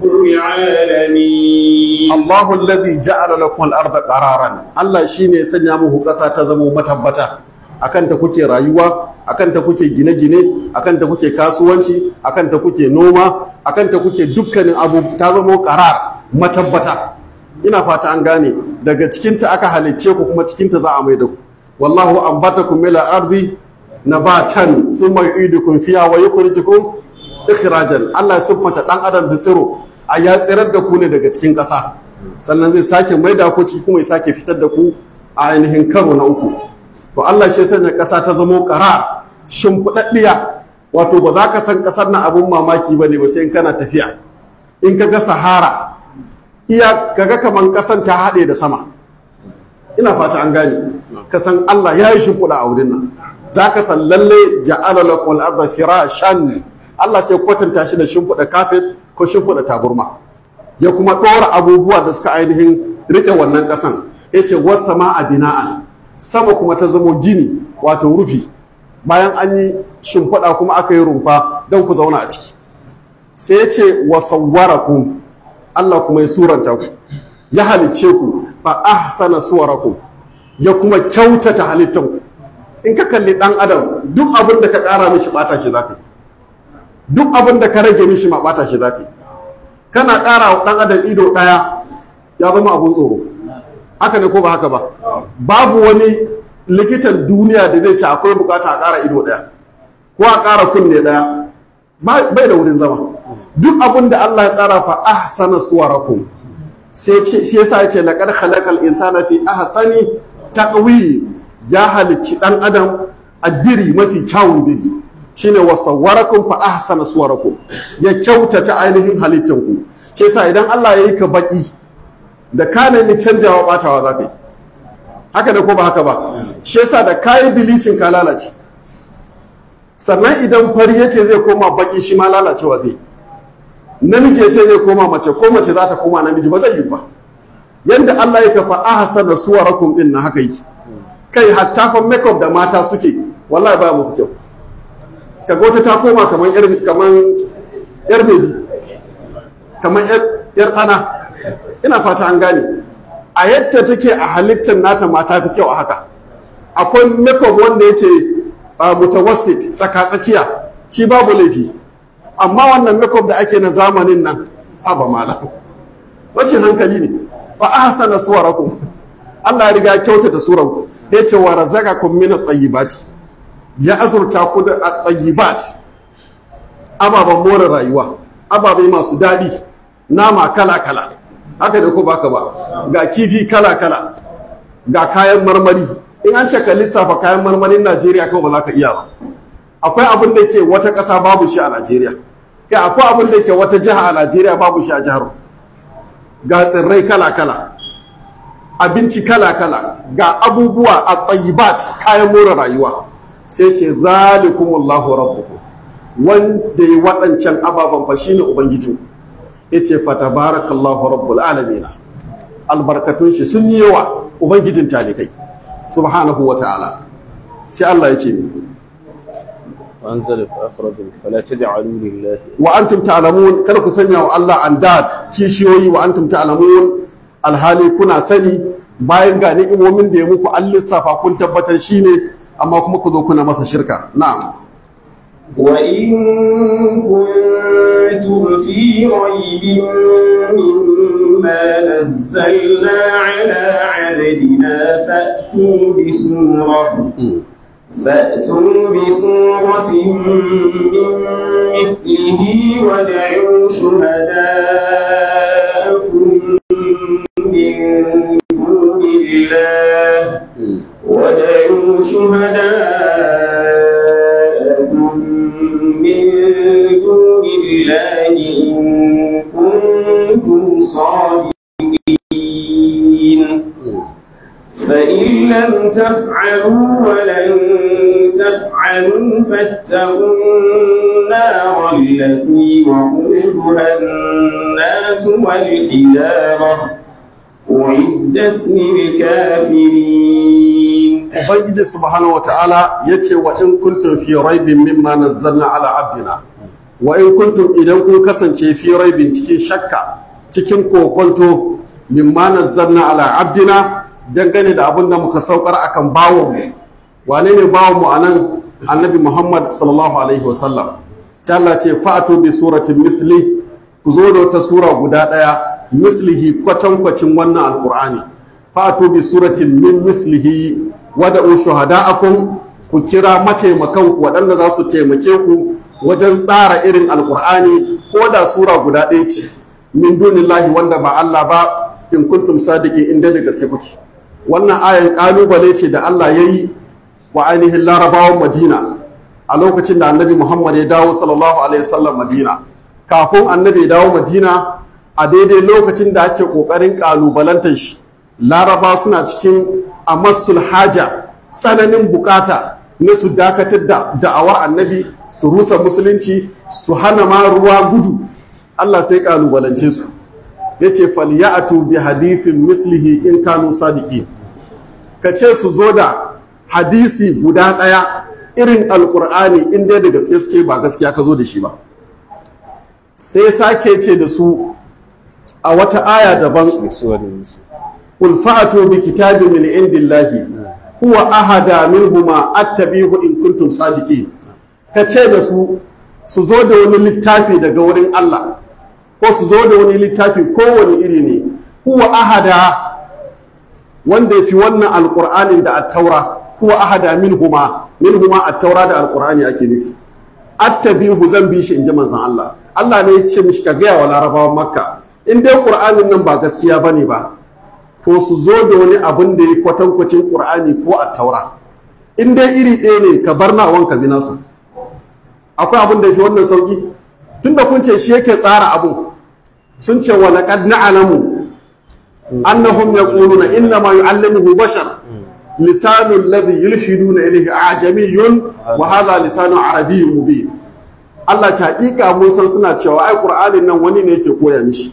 العالمين Allahu alladhi ja'ala lakum al-ardha qararan Allah shine ya sanya muku ƙasa ta zama matabbata akan ta kuke rayuwa akan ta kuke gine-gine akan ta kuke kasuwanci akan ta kuke noma akan ta kuke dukkanin abu ta zama qarar matabbata ina fata an gane daga cikin ta aka halicce ku kuma cikin ta za a mai da ku wallahu anbatakum min al-ardi nabatan thumma yu'idukum fiha wa yukhrijukum ikhrajan Allah ya siffanta dan adam da tsiro a ya tsirar da ku ne daga cikin ƙasa sannan zai sake mai da ku ciki kuma ya sake fitar da ku a ainihin karo na uku to Allah shi sanya ƙasa ta zamo ƙara shimfiɗaɗɗiya wato ba za ka san ƙasar na abun mamaki ba ne ba sai in kana tafiya in ka ga sahara iya kaga kaman ƙasan ta haɗe da sama ina fata an gane ka san Allah ya yi shimfiɗa a wurin nan za ka san lalle ja'ala lakum al-ardha firashan Allah sai kwatanta shi da shimfiɗa kafet ko shimfiɗa taburma ya kuma ɗora abubuwa da suka ainihin riƙe wannan ƙasan ya ce wasu ma a bina'an sama kuma ta zamo gini wato rufi bayan an yi shimfiɗa kuma aka yi rumfa don ku zauna a ciki sai ya ce wa sawwarakum Allah kuma ya suranta ku ya halicce ku fa ahsana suwarakum ya kuma kyautata halittan ku in ka kalli ɗan adam duk abin da ka ƙara mishi ɓata shi zaka yi duk abin da ka rage mishi ma ɓata shi zaka yi kana ƙara wa ɗan adam ido ɗaya ya zama abun tsoro haka ne ko ba haka ba babu wani likitan duniya da zai ce akwai bukata a ƙara ido ɗaya ko a ƙara kunne ɗaya bai da wurin zama duk abin da Allah ya tsara fa ahsana suwarakum sai ce shi yasa yace laqad khalaqal insana fi ahsani taqwim ya halicci ɗan adam addiri mafi kyawun biri shine wa sawwarakum fa ahsana suwarakum ya kyautata ainihin halittanku shi yasa idan Allah ya yi ka baki da ka nemi canjawa batawa za ka yi haka da ko ba haka ba shi yasa da kayi bilicin ka lalace sannan idan fari ya ce zai koma baki shi ma lalacewa zai namiji ya ce zai koma mace ko mace za ta koma namiji ba zai yi ba yanda Allah ya kafa ahsana suwarakum din na haka yi kai hatta fa makeup da mata suke wallahi ba musu kyau kaga wata ta koma kaman yar kaman yar bebi kaman yar yar tsana ina fata an gane a yadda take a halittar nata mata fi kyau a haka akwai makeup wanda yake mutawassit tsaka tsakiya shi babu laifi amma wannan makeup da ake na zamanin nan haba malam rashin hankali ne fa ahsana suwarakum Allah ya riga ya kyautata suranku ya ce wa razaqakum min at-tayyibati ya azurta ku da at-tayyibat ababen more rayuwa ababe masu daɗi nama kala kala haka da ko baka ba ga kifi kala kala ga kayan marmari in an ce ka lissafa kayan marmarin Najeriya kawai ba za ka iya ba akwai abin da ke wata ƙasa babu shi a Najeriya kai akwai abin da ke wata jiha a Najeriya babu shi a jihar ga tsirrai kala-kala abinci kala-kala ga abubuwa a tsayibat kayan more rayuwa sai ce zalikumullahu rabbukum wanda ya waɗancan ababen fa shine ubangijin ya ce fatabarakallahu rabbul alamina albarkatun shi sun yi yawa ubangijin talikai subhanahu wa ta'ala sai Allah ya ce ni وأنزل فأخرج فلا تجعلوا لله wa antum ta'lamun kada ku sanya wa Allah andad kishiyoyi wa antum ta'lamun alhali kuna sani bayan ga ni'imomin da ya muku an lissafa kun tabbatar shine amma kuma ku zo kuna masa shirka na'am وإن كنتم في ريب مما نزلنا على عبدنا فأتوا بسورة فأتوا بسورة من مثله ودعوا شهداءكم من دون الله ودعوا شهداءكم من دون الله إن كنتم صادقين فإن لم تفعلوا ولن تفعلوا فاتقوا النار التي وقودها الناس والحجارة أعدت للكافرين ubangiji subhanahu wa ta'ala ya ce wa in kuntum fi raibin mimma nazzalna ala abdina wa in kuntum idan kun kasance fi raibin cikin shakka cikin kokonto mimma nazzalna ala abdina dangane da abin da muka saukar akan bawon mu wane ne bawon mu anan annabi muhammad sallallahu alaihi wasallam sai Allah ce fa'atu bi suratin misli ku zo da wata sura guda daya mislihi kwatankwacin wannan alqur'ani fa'atu bi suratin min mislihi wada'u shuhada'akum ku kira mataimakan ku waɗanda za su taimake ku wajen tsara irin alkur'ani ko da sura guda ɗaya ce min dunillahi wanda ba Allah ba in kuntum sadiki inda da gaske kuke wannan ayan kalubale ce da Allah ya yi wa ainihin larabawan Madina a lokacin da annabi Muhammad ya dawo sallallahu alaihi wasallam Madina kafin annabi ya dawo Madina a daidai lokacin da ake kokarin kalubalantar shi laraba suna cikin amassul haja tsananin bukata na su dakatar da da'awar annabi su rusa musulunci su hana ma ruwa gudu Allah sai kalubalance su ya ce falyatu bi hadisin mislihi in kanu sadiki ka ce su zo da hadisi guda ɗaya irin alkur'ani in dai da gaske suke ba gaskiya ka zo da shi ba sai sake ce da su a wata aya daban بسور المسلم قل فأتوا بكتاب من عند الله هو أهدى منهما أتبعه إن كنتم صادقين kace da su su zo da wani littafi daga wurin Allah ko su zo da wani littafi kowane iri ne huwa ahada wanda fi wannan alqur'anin da at-taura huwa ahada minhuma minhuma at-taura da alqur'ani ake nufi attabihu zan bi shi in ji manzon Allah Allah ne ya ce mishi ka gaya wa larabawan makka in dai qur'anin nan ba gaskiya bane ba to su zo da wani abin da ya kwatankwacin ƙur'ani ko a taura in dai iri ɗaya ne ka bar nawan ka bi nasu akwai abin da ya fi wannan sauƙi tunda kun ce shi yake tsara abun sun ce wa laqad na'lamu annahum yaquluna inna ma yu'allimuhu bashar lisanu alladhi yulhiduna ilayhi ajamiyyun wa hadha lisanu arabiyyun mubin Allah ta hakika mun san suna cewa ai Qur'anin nan wani ne yake koya mishi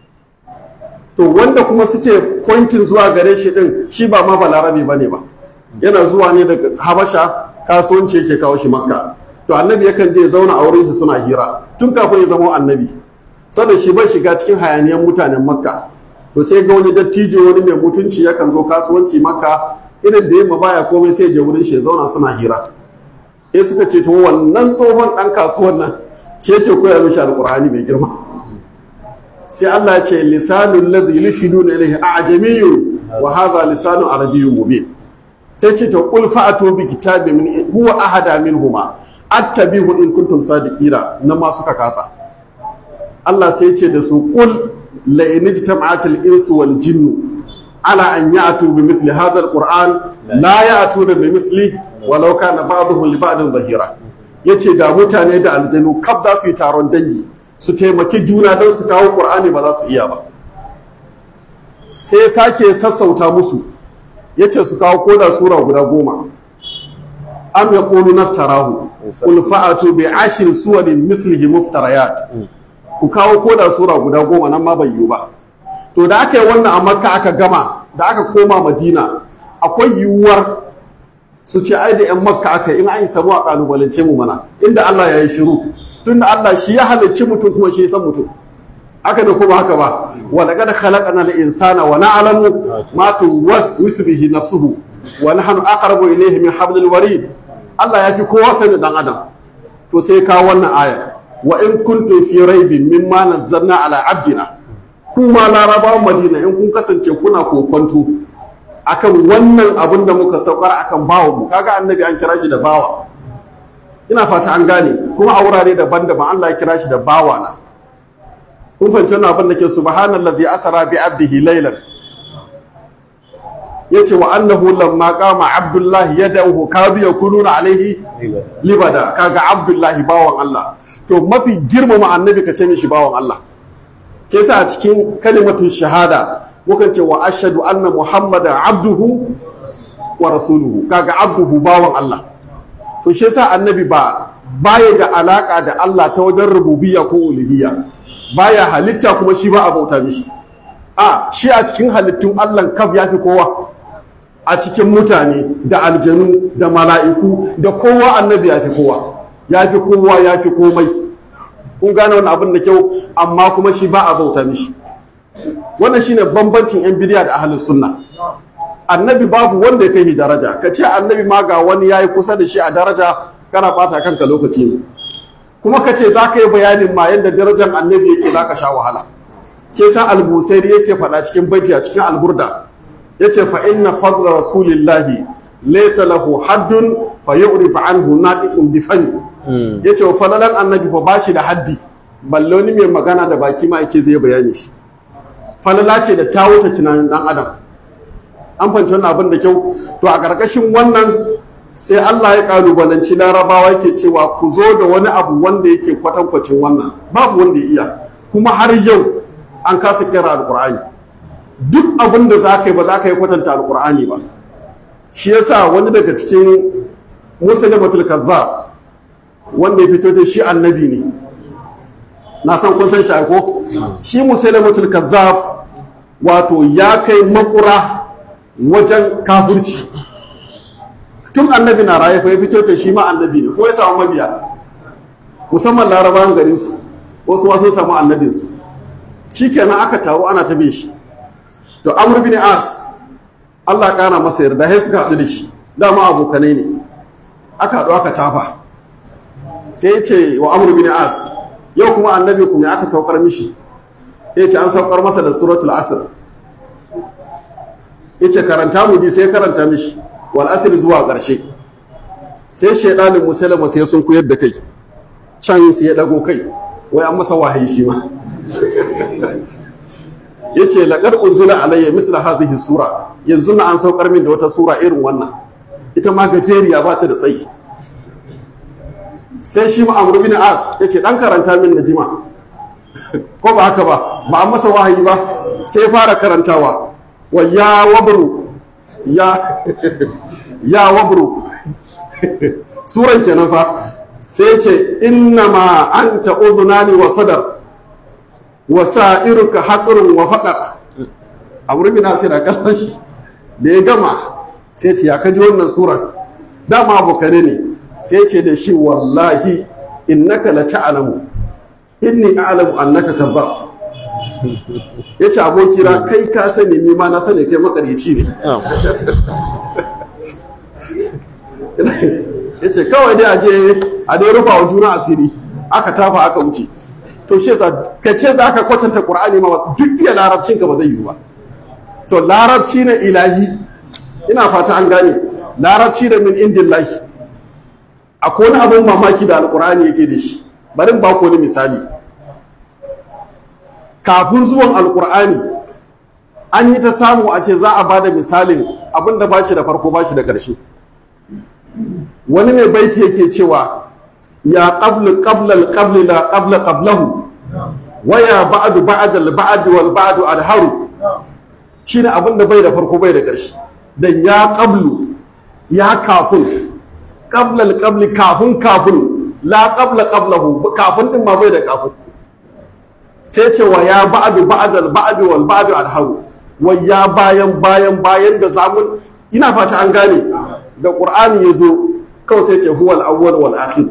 to wanda kuma suke pointing zuwa gare shi din shi ba ma balarabe bane ba yana zuwa ne daga habasha kasuwanci yake kawo shi makka to annabi yakan je ya zauna a wurin shi suna hira tun kafin ya zama annabi sada shi bai shiga cikin hayaniyan mutanen makka to sai ga wani dattijo wani mai mutunci yakan zo kasuwanci makka irin da yamma baya komai sai ya wurin shi ya zauna suna hira sai suka ce to wannan tsohon dan kasuwan nan ce yake koya mishi alqur'ani mai girma sai Allah ya ce lisanul ladhi yulhiduna ilayhi a'jamiyyun wa hadha lisanu arabiyyun mubin sai ce to qul fa'atu bi kitabin min huwa ahada minhuma attabihu in kuntum sadiqina nan ma suka kasa Allah sai ce da su qul la in ijtama'atil insu wal jinnu ala an ya'tu bi mithli hadha alquran la ya'tuna bi mithli walau kana ba'dhum li ba'din zahira yace da mutane da aljanu kaf za su yi taron dangi su taimaki juna don su kawo ƙur'ani ba za su iya ba sai sake sassauta musu ya ce su kawo koda sura guda goma am ya ƙulu naftarahu qul fa'atu bi ashir suwarin mislihi muftarayat ku kawo koda sura guda goma nan ma bai yiwu ba to da aka yi wannan a makka aka gama da aka koma madina akwai yiwuwar su ce ai da yan makka aka in an samu a kalubalance mu mana inda Allah ya yi shiru tunda Allah shi ya halicci mutum kuma shi ya san mutum haka da kuma haka ba wa laqad khalaqna al-insana wa na'lamu ma tuwaswisu bihi nafsuhu wa nahnu aqrabu ilayhi min hablil warid Allah ya fi kowa sani dan adam to sai ka wannan aya wa in kuntum fi raibin mimma nazzalna ala abdina kuma larabawan madina in kun kasance kuna kokonto akan wannan abin da muka saukar akan bawa mu kaga annabi an kira shi da bawa ina fata an gane kuma a wurare daban-daban Allah ya kira shi da bawa na kun fahimci wannan abin da ke subhanallazi asara bi abdihi laylan yace wa annahu lamma qama abdullahi yad'uhu kadu yakununa alaihi libada kaga abdullahi bawan Allah to mafi girmama annabi ka ce mishi bawan Allah ke sa a cikin kalimatun shahada mukan ce wa ashadu anna muhammadan abduhu wa rasuluhu kaga abduhu bawan Allah to shi yasa annabi ba baya da alaka da Allah ta wajen rububiyya ko uluhiyya baya halitta kuma shi ba a bauta mishi a shi a cikin halittun Allah kaf yafi kowa a cikin mutane da aljanu da mala'iku da kowa annabi yafi kowa yafi kowa yafi komai kun gane wani abin da kyau amma kuma shi ba a bauta mishi wannan shine bambancin yan bidiya da ahlus sunna annabi babu wanda ya kai daraja ka ce annabi ma ga wani yayi kusa da shi a daraja kana bata kanka lokaci ne kuma ka ce za ka yi bayanin ma yadda darajar annabi yake za ka sha wahala ke sa albusairi yake faɗa cikin baiti a cikin alburda ya ce fa inna fadla rasulillahi laysa lahu haddun fa yu'rif anhu natiqun bi fani ya ce falalan annabi fa bashi da haddi balle wani mai magana da baki ma yake zai bayani shi falala ce da ta wuce tunanin dan adam an fahimci wannan abin da kyau to a ƙarƙashin wannan sai Allah ya kalubalanci larabawa yake cewa ku zo da wani abu wanda yake kwatankwacin wannan babu wanda ya iya kuma har yau an kasa kira alƙur'ani duk abin da za ka yi ba za ka yi kwatanta alƙur'ani ba shi yasa wani daga cikin musulmatul kazzab wanda ya fito da shi annabi ne na san kun san shi ko shi musulmatul kazzab wato ya kai makura wajen kafirci tun annabi na raye fa ya fito da shi ma annabi ne ko ya samu mabiya musamman larabawan garin su wasu ma sun samu annabin su shikenan aka taru ana ta bin shi to amr bin as Allah kana masa yarda sai suka haɗu da shi dama abokanai ne aka haɗu aka tafa sai ya ce wa amr bin as yau kuma annabi kuma aka saukar mishi ya ce an saukar masa da suratul asr ya ce karanta mu ji sai karanta mishi wal asr zuwa ƙarshe sai shaidanin musulma sai sun koyar da kai can sai ya dago kai wai an masa wahayi shi ma ya ce laƙar unzula alayya misla hadhihi sura yanzu na an saukar min da wata sura irin wannan ita ma gajeriya ba ta da tsayi sai shi ma amru bin as ya ce dan karanta min na jima ko ba haka ba ba an masa wahayi ba sai fara karantawa wa ya wabru ya ya wabru suran kenan fa sai ce inna ma anta udhunani wa sadar wa sa'iruka haqrun wa faqar amru bin as da kallon shi da ya gama sai ce ya kaji wannan suran dama abokane ne sai ce da shi wallahi innaka la ta'lamu inni a'lamu annaka kadhab yace abokina kai ka sani ni ma na sani kai makareci ne yace kawai dai aje a dai rufa wa juna asiri aka tafa aka wuce to shi ka ce za ka kwatanta qur'ani ma duk iya larabcin ka ba zai yi ba to larabci na ilahi ina fata an gane larabci da min indillahi akwai wani abin mamaki da alkur'ani yake da shi bari ba ku wani misali kafin zuwan alkur'ani an yi ta samu a ce za a ba da misalin abin da ba shi da farko ba shi da ƙarshe wani mai baiti yake cewa ya qablu qabla al la qabla qablahu wa ya ba'du ba'da al-ba'd wal ba'du adharu shine abin da bai da farko bai da ƙarshe dan ya qablu ya kafin qabla al kafin kafin la qabla qablahu kafin din ma bai da kafin sai ce wa ya ba'du ba'dal ba'du wal ba'du alharu wa ya bayan bayan bayan da zamun ina fata an gane da qur'ani yazo kawai sai ce huwal awwal wal akhir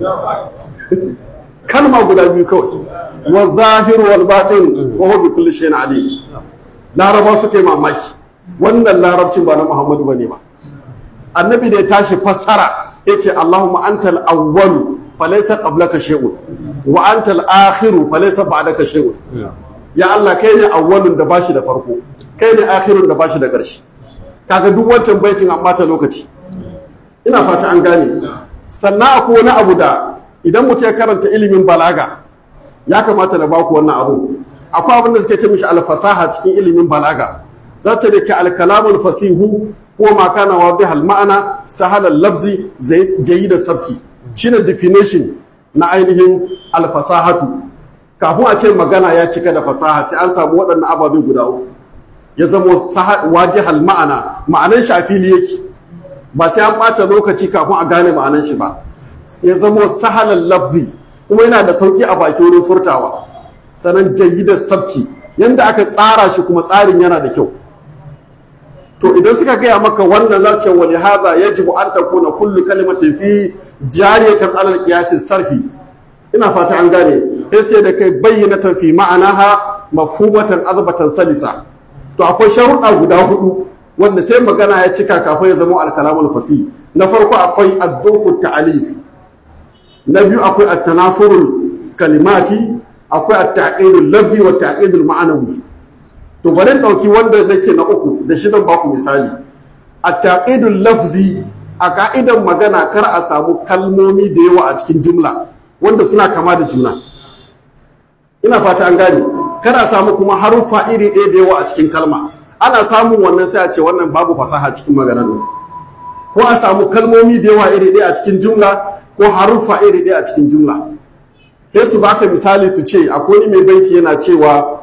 kalma guda biyu kawai wa zahir wal batin wa huwa bi kulli shay'in alim laraba suka yi mamaki wannan larabcin ba na muhammadu bane ba annabi da ya tashi fassara yace allahumma antal awwal falaysa qablaka shay'un wa antal akhiru falaysa ba'daka shay'un ya allah kai ne awwalun da bashi da farko kai ne akhirun da bashi da ƙarshe kaga duk wancan baitin amma ta lokaci ina fata an gane sannan akwai wani abu da idan mutum ya karanta ilimin balaga ya kamata na baku wannan abu akwai abin da suke ce mishi alfasaha cikin ilimin balaga za ta da ke alkalamul fasihu ko ma kana wadihal ma'ana sahalal lafzi jayyidar sabki shine definition na ainihin alfasahatu kafin a ce magana ya cika da fasaha sai an samu waɗannan ababe guda uku ya zamo wadihal ma'ana ma'anan shi a fili yake ba sai an ɓata lokaci kafin a gane ma'anan shi ba ya zamo sahalal lafzi kuma yana da sauki a bakin wurin furtawa sanan jayyidar sabki yanda aka tsara shi kuma tsarin yana da kyau to idan suka gaya maka wannan za ce wani haza yajibu an takuna kullu kalimatin fi jariyatan alal qiyasin sarfi ina fata an gane sai sai da kai bayyinatan fi ma'anaha mafhumatan azbatan salisa to akwai sharuɗa guda hudu wanda sai magana ya cika kafin ya zama alkalamul fasi na farko akwai addufu ta'alif na biyu akwai at-tanafurul kalimati akwai at-taqidul lafzi wa at-taqidul ma'anawi to bari in dauki wanda nake na uku da shi zan baku misali at-taqidul lafzi a ka'idan magana kar a samu kalmomi da yawa a cikin jumla wanda suna kama da juna ina fata an gane kar a samu kuma haruffa iri ɗaya da yawa a cikin kalma ana samun wannan sai a ce wannan babu fasaha cikin maganar ko a samu kalmomi da yawa iri ɗaya a cikin jumla ko haruffa iri ɗaya a cikin jumla sai su baka misali su ce akwai wani mai baiti yana cewa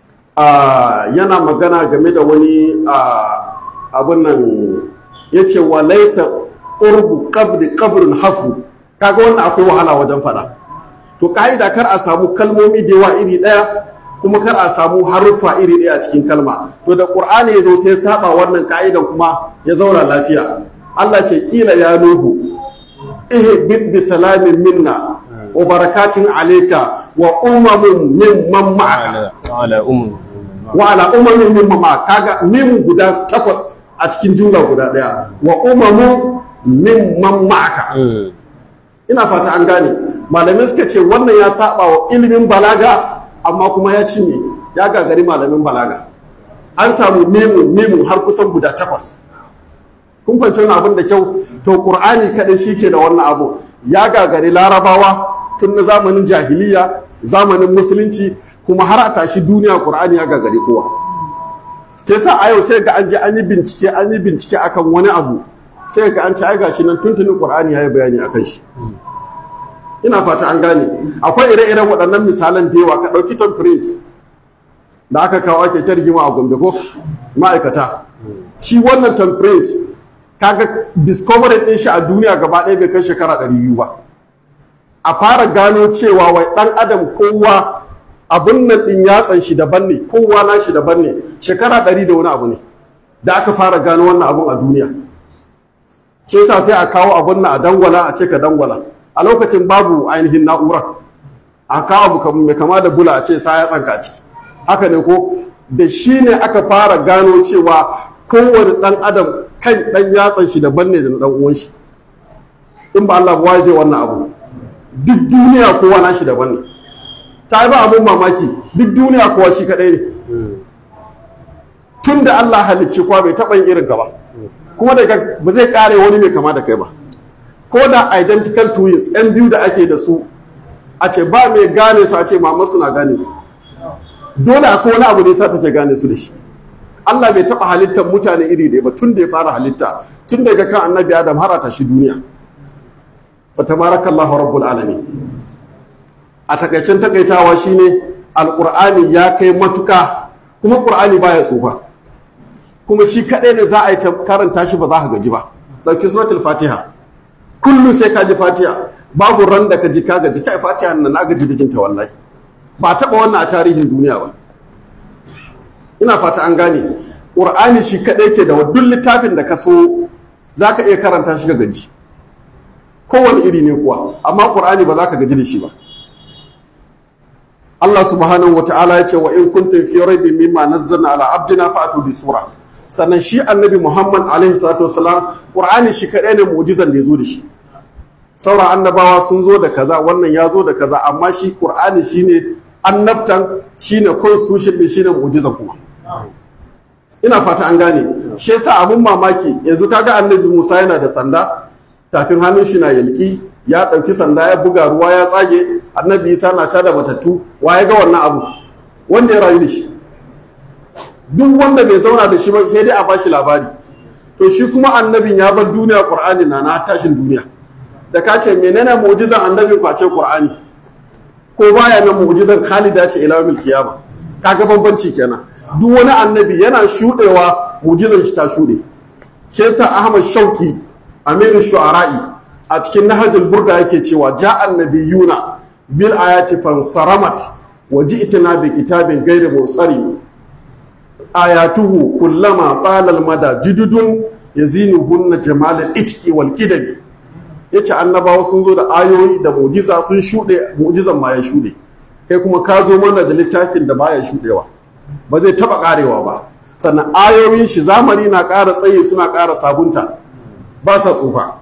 yana magana game da wani abin nan ya ce wa laisa ƙurbu qabri qabrin hafu kaga wannan akwai wahala wajen faɗa to ka'ida kar a samu kalmomi da yawa iri ɗaya kuma kar a samu haruffa iri ɗaya a cikin kalma to da qur'ani ya zo sai saba wannan ka'idan kuma ya zauna lafiya Allah ce kila ya nuhu ihbit bi salamin minna wa barakatin alayka wa umamun mimman ma'aka ala ummu wa ala umamin mimman ma'aka kaga mim guda takwas a cikin jumla guda ɗaya wa umamun mimman ma'aka ina fata an gane malamai suka ce wannan ya saba wa ilimin balaga amma kuma ya cinye ya gagari malamin balaga an samu mimu mimu har kusan guda takwas kun fahimci wani abin da kyau to qur'ani kadai shike da wannan abu ya gagari larabawa tun na zamanin jahiliya zamanin musulunci kuma har a tashi duniya qur'ani ya gagari kowa ke sa a yau sai ga an je an yi bincike an yi bincike akan wani abu sai ga an ci ai gashi nan tuntunin qur'ani ya yi bayani akan shi ina fata an gane akwai ire-iren waɗannan misalan da yawa ka ɗauki tom print da aka kawo ake ta rigima a gombe ko ma'aikata shi wannan tom print kaga discovery ɗin shi a duniya gaba ɗaya bai kai shekara ɗari biyu ba a fara gano cewa wai ɗan adam kowa abin nan ɗin yatsan shi daban ne kowa na shi daban ne shekara ɗari da wani abu ne da aka fara gano wannan abun a duniya ke sa sai a kawo abun nan a dangwala a ce ka dangwala a lokacin babu ainihin na'ura a kawo abu mai kama da bula a ce sa ya tsanka ciki haka ne ko da shi ne aka fara gano cewa kowane ɗan adam kan ɗan yatsan shi daban ne da na ɗan uwan shi in ba Allah ba zai wannan abu duk duniya kowa na shi daban ne ta yi ba abun mamaki duk duniya kowa shi kaɗai ne tun da Allah halicci kowa bai taɓa yin irin ka ba kuma daga ba zai ƙare wani mai kama da kai ba ko da identical twins yan biyu da ake da su a ce ba mai gane su a ce mama suna gane su dole akwai wani abu ne sa take gane su da shi Allah bai taɓa halittar mutane iri ɗaya ba tun da ya fara halitta tun daga kan annabi Adam har a tashi duniya fa tabarakallahu rabbul alamin a takaicen takaitawa shine alqur'ani ya kai matuka kuma qur'ani baya tsufa kuma shi kaɗai ne za a yi ta karanta shi ba za ka gaji ba ɗauki suratul fatiha kullum sai ka ji fatiha babu ran da ka ji ka gaji kai fatiha nan na gaji da jinta wallahi ba taɓa wannan a tarihin duniya ba ina fata an gane ƙur'ani shi kaɗai ke da duk littafin da ka so za ka iya karanta shi ka gaji kowane iri ne kuwa amma ƙur'ani ba za ka gaji da shi ba Allah subhanahu wata'ala ya ce wa in kuntum fi raibin mimma nazzalna ala abdina fa'atu bi sura sannan shi annabi Muhammad alaihi salatu wasalam Qur'ani shi kadai ne mu'jizan da yazo da shi sauran annabawa sun zo da kaza wannan ya zo da kaza amma shi Qur'ani shine annabtan shine constitution din shine mu'jiza kuma ina fata an gane shi yasa abun mamaki yanzu kaga annabi Musa yana da sanda tafin hannun shi na yalki ya ɗauki sanda ya buga ruwa ya tsage annabi isa na tada matattu wa ya ga wannan abu wanda ya rayu da shi duk wanda bai zauna da shi ba sai dai a bashi labari to shi kuma annabin ya bar duniya qur'ani na na tashin duniya da ka ce menene mu'jizan annabi ku a ce qur'ani ko baya nan mu'jizan khalida ce ila yawmil qiyama kaga bambanci kenan duk wani annabi yana shudewa mu'jizan shi ta shude shi yasa ahmad shauki amiru shu'ara'i a cikin nahajul burda yake cewa ja'an nabiyuna bil ayati fansaramat wa ji'tina bi kitabin ghayri mursari ayatuhu kullama qala al mada jududun yazinuhunna jamal al itqi wal kidami yace annabawa sun zo da ayoyi da mu'jiza sun shude mu'jizan ma ya shude kai kuma ka zo mana da littafin da baya shudewa ba zai taba karewa ba sannan ayoyin shi zamani na ƙara tsaye suna ƙara sabunta ba sa tsufa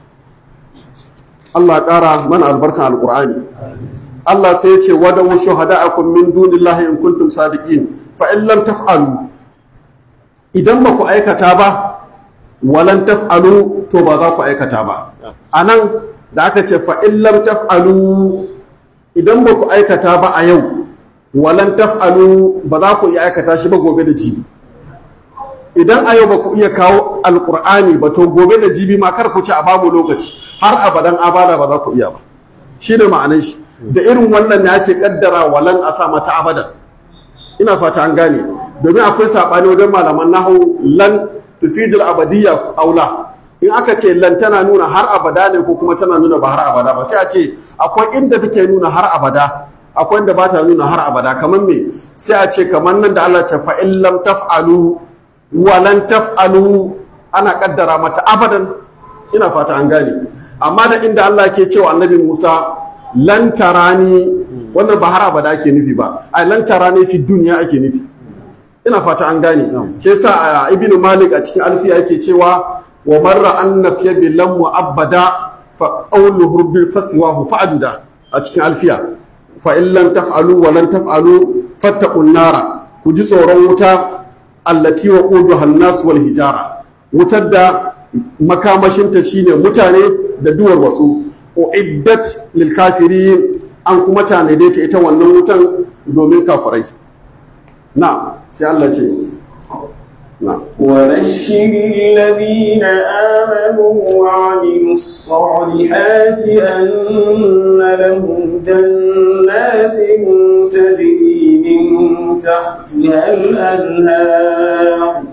Allah ƙara mana albarkan alƙur'ani Allah sai ya ce wada wa shuhada'akum min dunillahi in kuntum sadiqin fa in lam taf'alu idan ba ku aikata ba walan taf'alu to ba za ku aikata ba anan da aka ce fa in lam taf'alu idan ba ku aikata ba a yau walan taf'alu ba za ku iya aikata shi ba gobe da jibi idan a yau ba ku iya kawo alkur'ani ba to gobe da jibi ma kar ku ci a bamu lokaci har abadan abada ba za ku iya ba shi ne ma'anar shi da irin wannan ne ake kaddara walan a sa mata abadan ina fata an gane domin akwai saɓani wajen malaman nahu lan tufidul abadiyya aula in aka ce lan tana nuna har abada ne ko kuma tana nuna ba har abada ba sai a ce akwai inda take nuna har abada akwai inda ba ta nuna har abada kamar me sai a ce kamar nan da Allah ce fa in lam taf'alu walan taf'alu ana kaddara mata abadan ina fata an gane amma da inda Allah ke cewa annabi Musa lan tarani wannan ba har abada ake nufi ba ai lan tarani fi duniya ake nufi ina fata an gane shi yasa ibnu malik a cikin alfiya yake cewa wa marra an nafiya bi lam mu'abbada fa qawluhu bil faswahu fa'duda a cikin alfiya fa in lam taf'alu wa lan taf'alu fattaqun nara ku ji tsoron wuta allati wa quduha an-nas wal hijara wutar da makamashinta shine mutane da duwar wasu uiddat lil kafirin an kuma tanade ta ita wannan wutan domin kafirai na sai Allah ce na وبشر الذين آمنوا وعملوا الصالحات أن لهم جنات تجري من تحتها الأنهار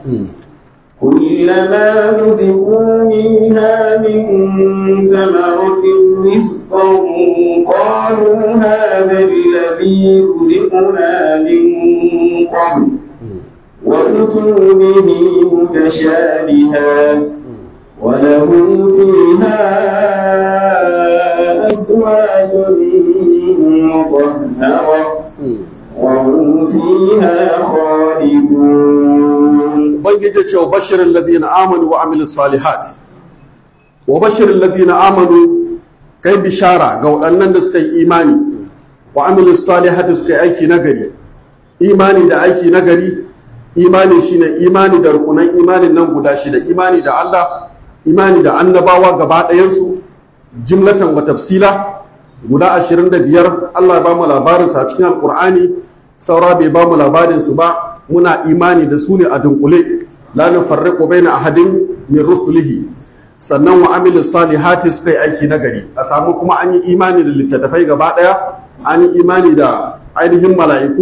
كلما رزقوا منها من ثمرة رزقا قالوا هذا الذي رزقنا من قبل وأتوا به متشابها ولهم فيها أزواج مطهرة وهم فيها خالدون ubangiji ce wa bashirin ladina amanu wa amilu salihat wa bashirin ladina amanu kai bishara ga waɗannan da suka yi imani wa amilu salihat da suka yi aiki nagari imani da aiki nagari imani shine imani da rukunan imanin nan guda shida imani da Allah imani da annabawa gaba ɗayansu jimlatan wa tafsila guda ashirin da biyar Allah ya ba mu labarinsa a cikin alƙur'ani saura bai ba mu labarinsu ba muna imani da su ne a dunkule la nufarriqu baina ahadin min rusulihi sannan wa amilu salihati suka yi aiki nagari a samu kuma an yi imani da littattafai gaba daya an yi imani da ainihin mala'iku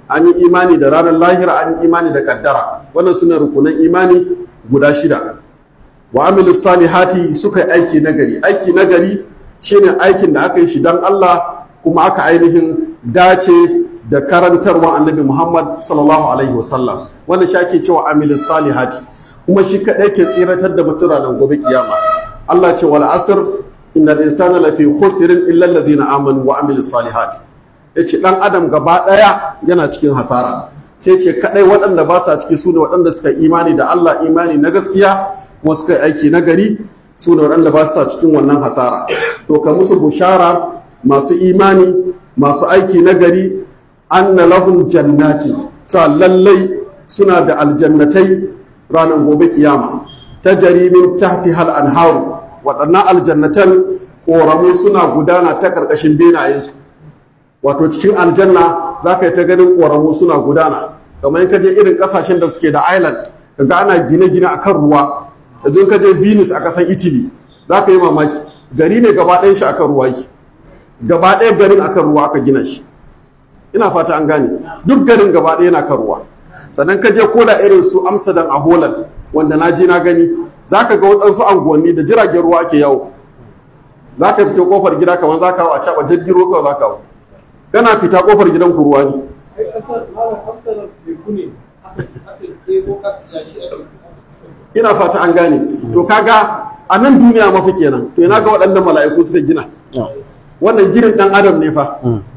an yi imani da ranar lahira an yi imani da kaddara wannan suna rukunan imani guda shida wa amilu salihati suka yi aiki nagari aiki nagari shine aikin da aka yi shi don Allah kuma aka ainihin dace da karantarwa annabi Muhammad sallallahu alaihi wasallam wanda shi ake cewa amilu salihati kuma shi kaɗai ke tsiratar da mutum ranar gobe kiyama Allah ce wal asr innal insana lafi khusrin illa alladhina amanu wa amilu salihati yace dan adam gaba daya yana cikin hasara sai ce kadai waɗanda ba sa ciki su ne waɗanda suka imani da Allah imani na gaskiya kuma suka yi aiki na gari su ne waɗanda ba sa cikin wannan hasara to ka musu bushara masu imani masu aiki na gari anna lahum jannati ta lallai suna da aljannatai ranar gobe kiyama ta jarimin tahti hal anharu waɗannan aljannatan ƙoramu suna gudana ta ƙarƙashin benayensu wato cikin aljanna za ka yi ta ganin ƙoramu suna gudana kamar ka je irin ƙasashen da suke da island kaga ana gine-gine a kan ruwa yanzu ka je venus a ƙasar italy za ka yi mamaki gari ne gaba ɗayan shi akan ruwa yake gaba ɗaya garin akan ruwa aka gina shi ina fata an gane duk garin gaba ɗaya yana kan ruwa sannan ka je koda irin su amsterdam a holland wanda na je na gani za ka ga waɗansu anguwanni da jiragen ruwa ake yawo za ka fito kofar gida kamar za ka hau a caɓa jirgin ruwa kawai za ka hau kana fita kofar gidan ku ruwa ne ina fata an gane to kaga a nan duniya mafi kenan to ina ga waɗannan mala'iku suka gina wannan ginin ɗan adam ne fa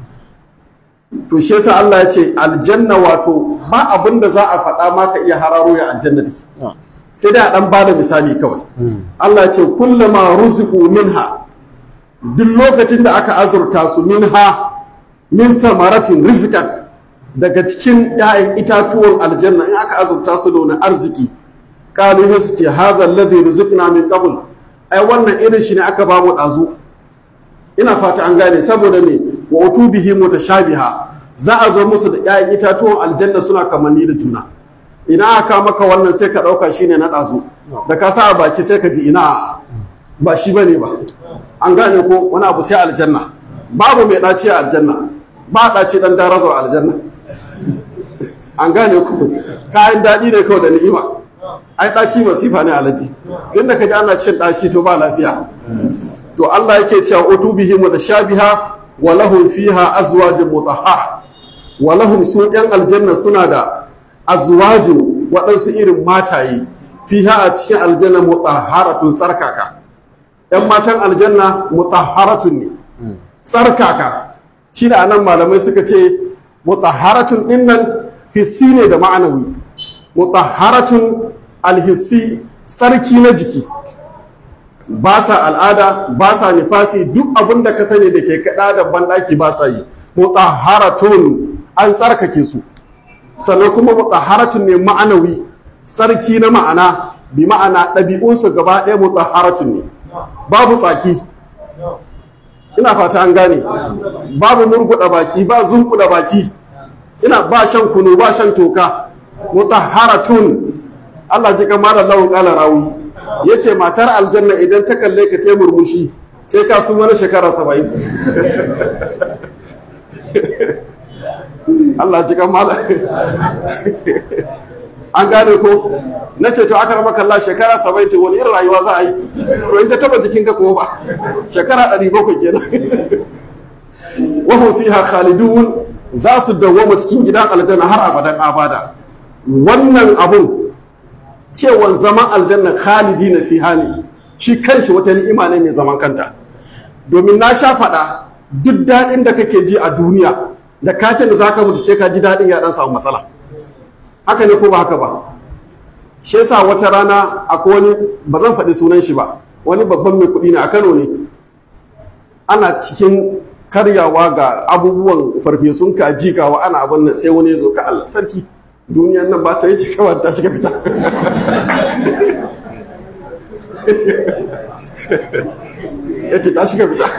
to shi yasa Allah ya ce aljanna wato ba abin da za a faɗa ma ka iya hararo ya aljanna da sai dai a ɗan bada misali kawai Allah ya ce kullama ruziqu minha duk lokacin da aka azurta su minha min samaratin rizqan daga cikin 'ya'yan itatuwan aljanna in aka azurta su da wani arziki kalu sai su ce hadha alladhi ruziqna min qabl ai wannan irin shi ne aka ba mu ɗazu ina fata an gane saboda me wa utubihi mutashabiha za a zo musu da 'ya'yan itatuwan aljanna suna kamanni da juna ina aka maka wannan sai ka ɗauka shine na ɗazu da ka sa a baki sai ka ji ina ba shi bane ba an gane ko wani abu sai aljanna babu mai ɗaci a aljanna ba ɗaci ɗan darazo a aljanna an gane ku kayan daɗi ne kawai da ni'ima ai ɗaci masifa ne alaji inda ka ji ana cin ɗaci to ba lafiya to Allah yake cewa utubihim da shabiha wa lahum fiha azwajun mutahhar wa lahum su yan aljanna suna da azwajun waɗansu irin mataye fiha a cikin aljanna mutahharatun tsarkaka yan matan aljanna mutahharatun ne tsarkaka shi da anan malamai suka ce mutahharatun dinnan hissi ne da ma'anawi mutahharatun alhissi tsarki na jiki ba sa al'ada ba sa nifasi duk abin da ka sani da ke kaɗa da banɗaki ba sa yi mutahharatun an tsarkake su sannan kuma mutahharatun ne ma'anawi sarki na ma'ana bi ma'ana ɗabi'unsu gaba ɗaya mutahharatun ne babu tsaki ina fata an gane babu murguɗa baki ba zunkuɗa baki ina ba shan kunu ba shan toka mutahharatun Allah ji kama da lawan ƙala rawi ya ce matar aljanna idan ta kalle ka ta murmushi sai ka sun wani shekara saba'in Allah ji kama da an gane ko na ce to aka rama kalla shekara saba'in to wani irin rayuwa za a yi to in ta taba jikinka kuma ba shekara ɗari bakwai kenan wahum fiha khalidun za su dawwama cikin gidan aljanna har abadan abada wannan abun cewan zaman aljanna khalidi na fiha ne shi kanshi wata ni'ima ne mai zaman kanta domin na sha faɗa duk daɗin da kake ji a duniya da kacin da zaka mutu sai ka ji daɗin ya ɗan samu matsala haka ne ko ba haka ba shi yasa wata rana akwai wani ba zan faɗi sunan shi ba wani babban mai kuɗi ne a Kano ne ana cikin karyawa ga abubuwan farfesun kaji gawa ana abin nan sai wani ya zo ka Allah sarki duniyan nan ba ta yi cikawa ta shiga fita ya ce ta shiga fita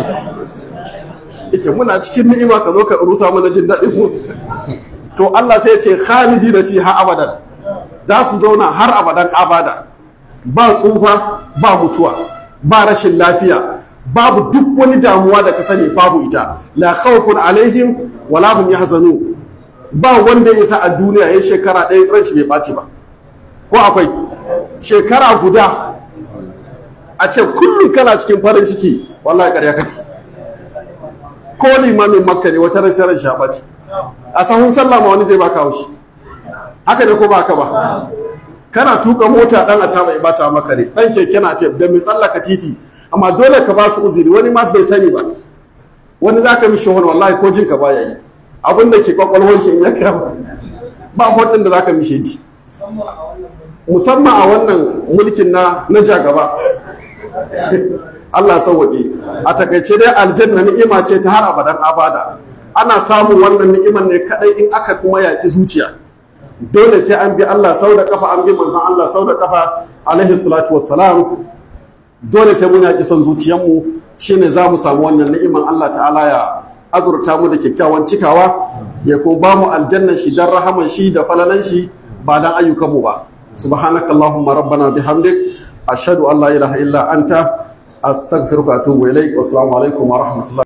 ya ce muna cikin ni'ima ka zo ka rusa mana jin daɗin mu to Allah sai ya ce khalidi da fi ha abadan za su zauna har abadan abada ba tsufa ba mutuwa ba rashin lafiya babu duk wani damuwa da ka sani babu ita la khawfun alaihim wala hum yahzanun ba wanda ya isa a duniya ya shekara ɗaya ran shi bai ɓaci ba ko akwai shekara guda a ce kullum kana cikin farin ciki wallahi ƙarya kake ko limamin makka ne wata ran sai ran shi ya ɓaci a sahun sallah ma wani zai baka haushi haka ne ko ba haka ba kana tuka mota dan a taba ya bata maka ne dan keke na fiye da mai tsallaka titi amma dole ka ba su uzuri wani ma bai sani ba wani za ka mishi wani wallahi ko jinka baya yi abin da ke kwakwalwar shi in ya kira ba hudun da za ka mishe ji musamman a wannan mulkin na na jagaba Allah sauwaƙe a takaice dai aljanna ni'ima ce ta har abadan abada ana samun wannan ni'imar ne kadai in aka kuma yaƙi zuciya dole sai an bi Allah sau da kafa an bi manzon Allah sau da kafa alaihi salatu wassalam dole sai mun yaƙi son zuciyarmu shine za mu samu wannan ni'iman Allah ta'ala ya azurta mu da kyakkyawan cikawa ya kuma ba mu aljannan shi dan rahaman shi da falalan shi ba dan ayyukan mu ba subhanakallahumma rabbana bihamdik ashhadu an la ilaha illa anta astaghfiruka wa atubu ilaik wassalamu alaikum wa rahmatullahi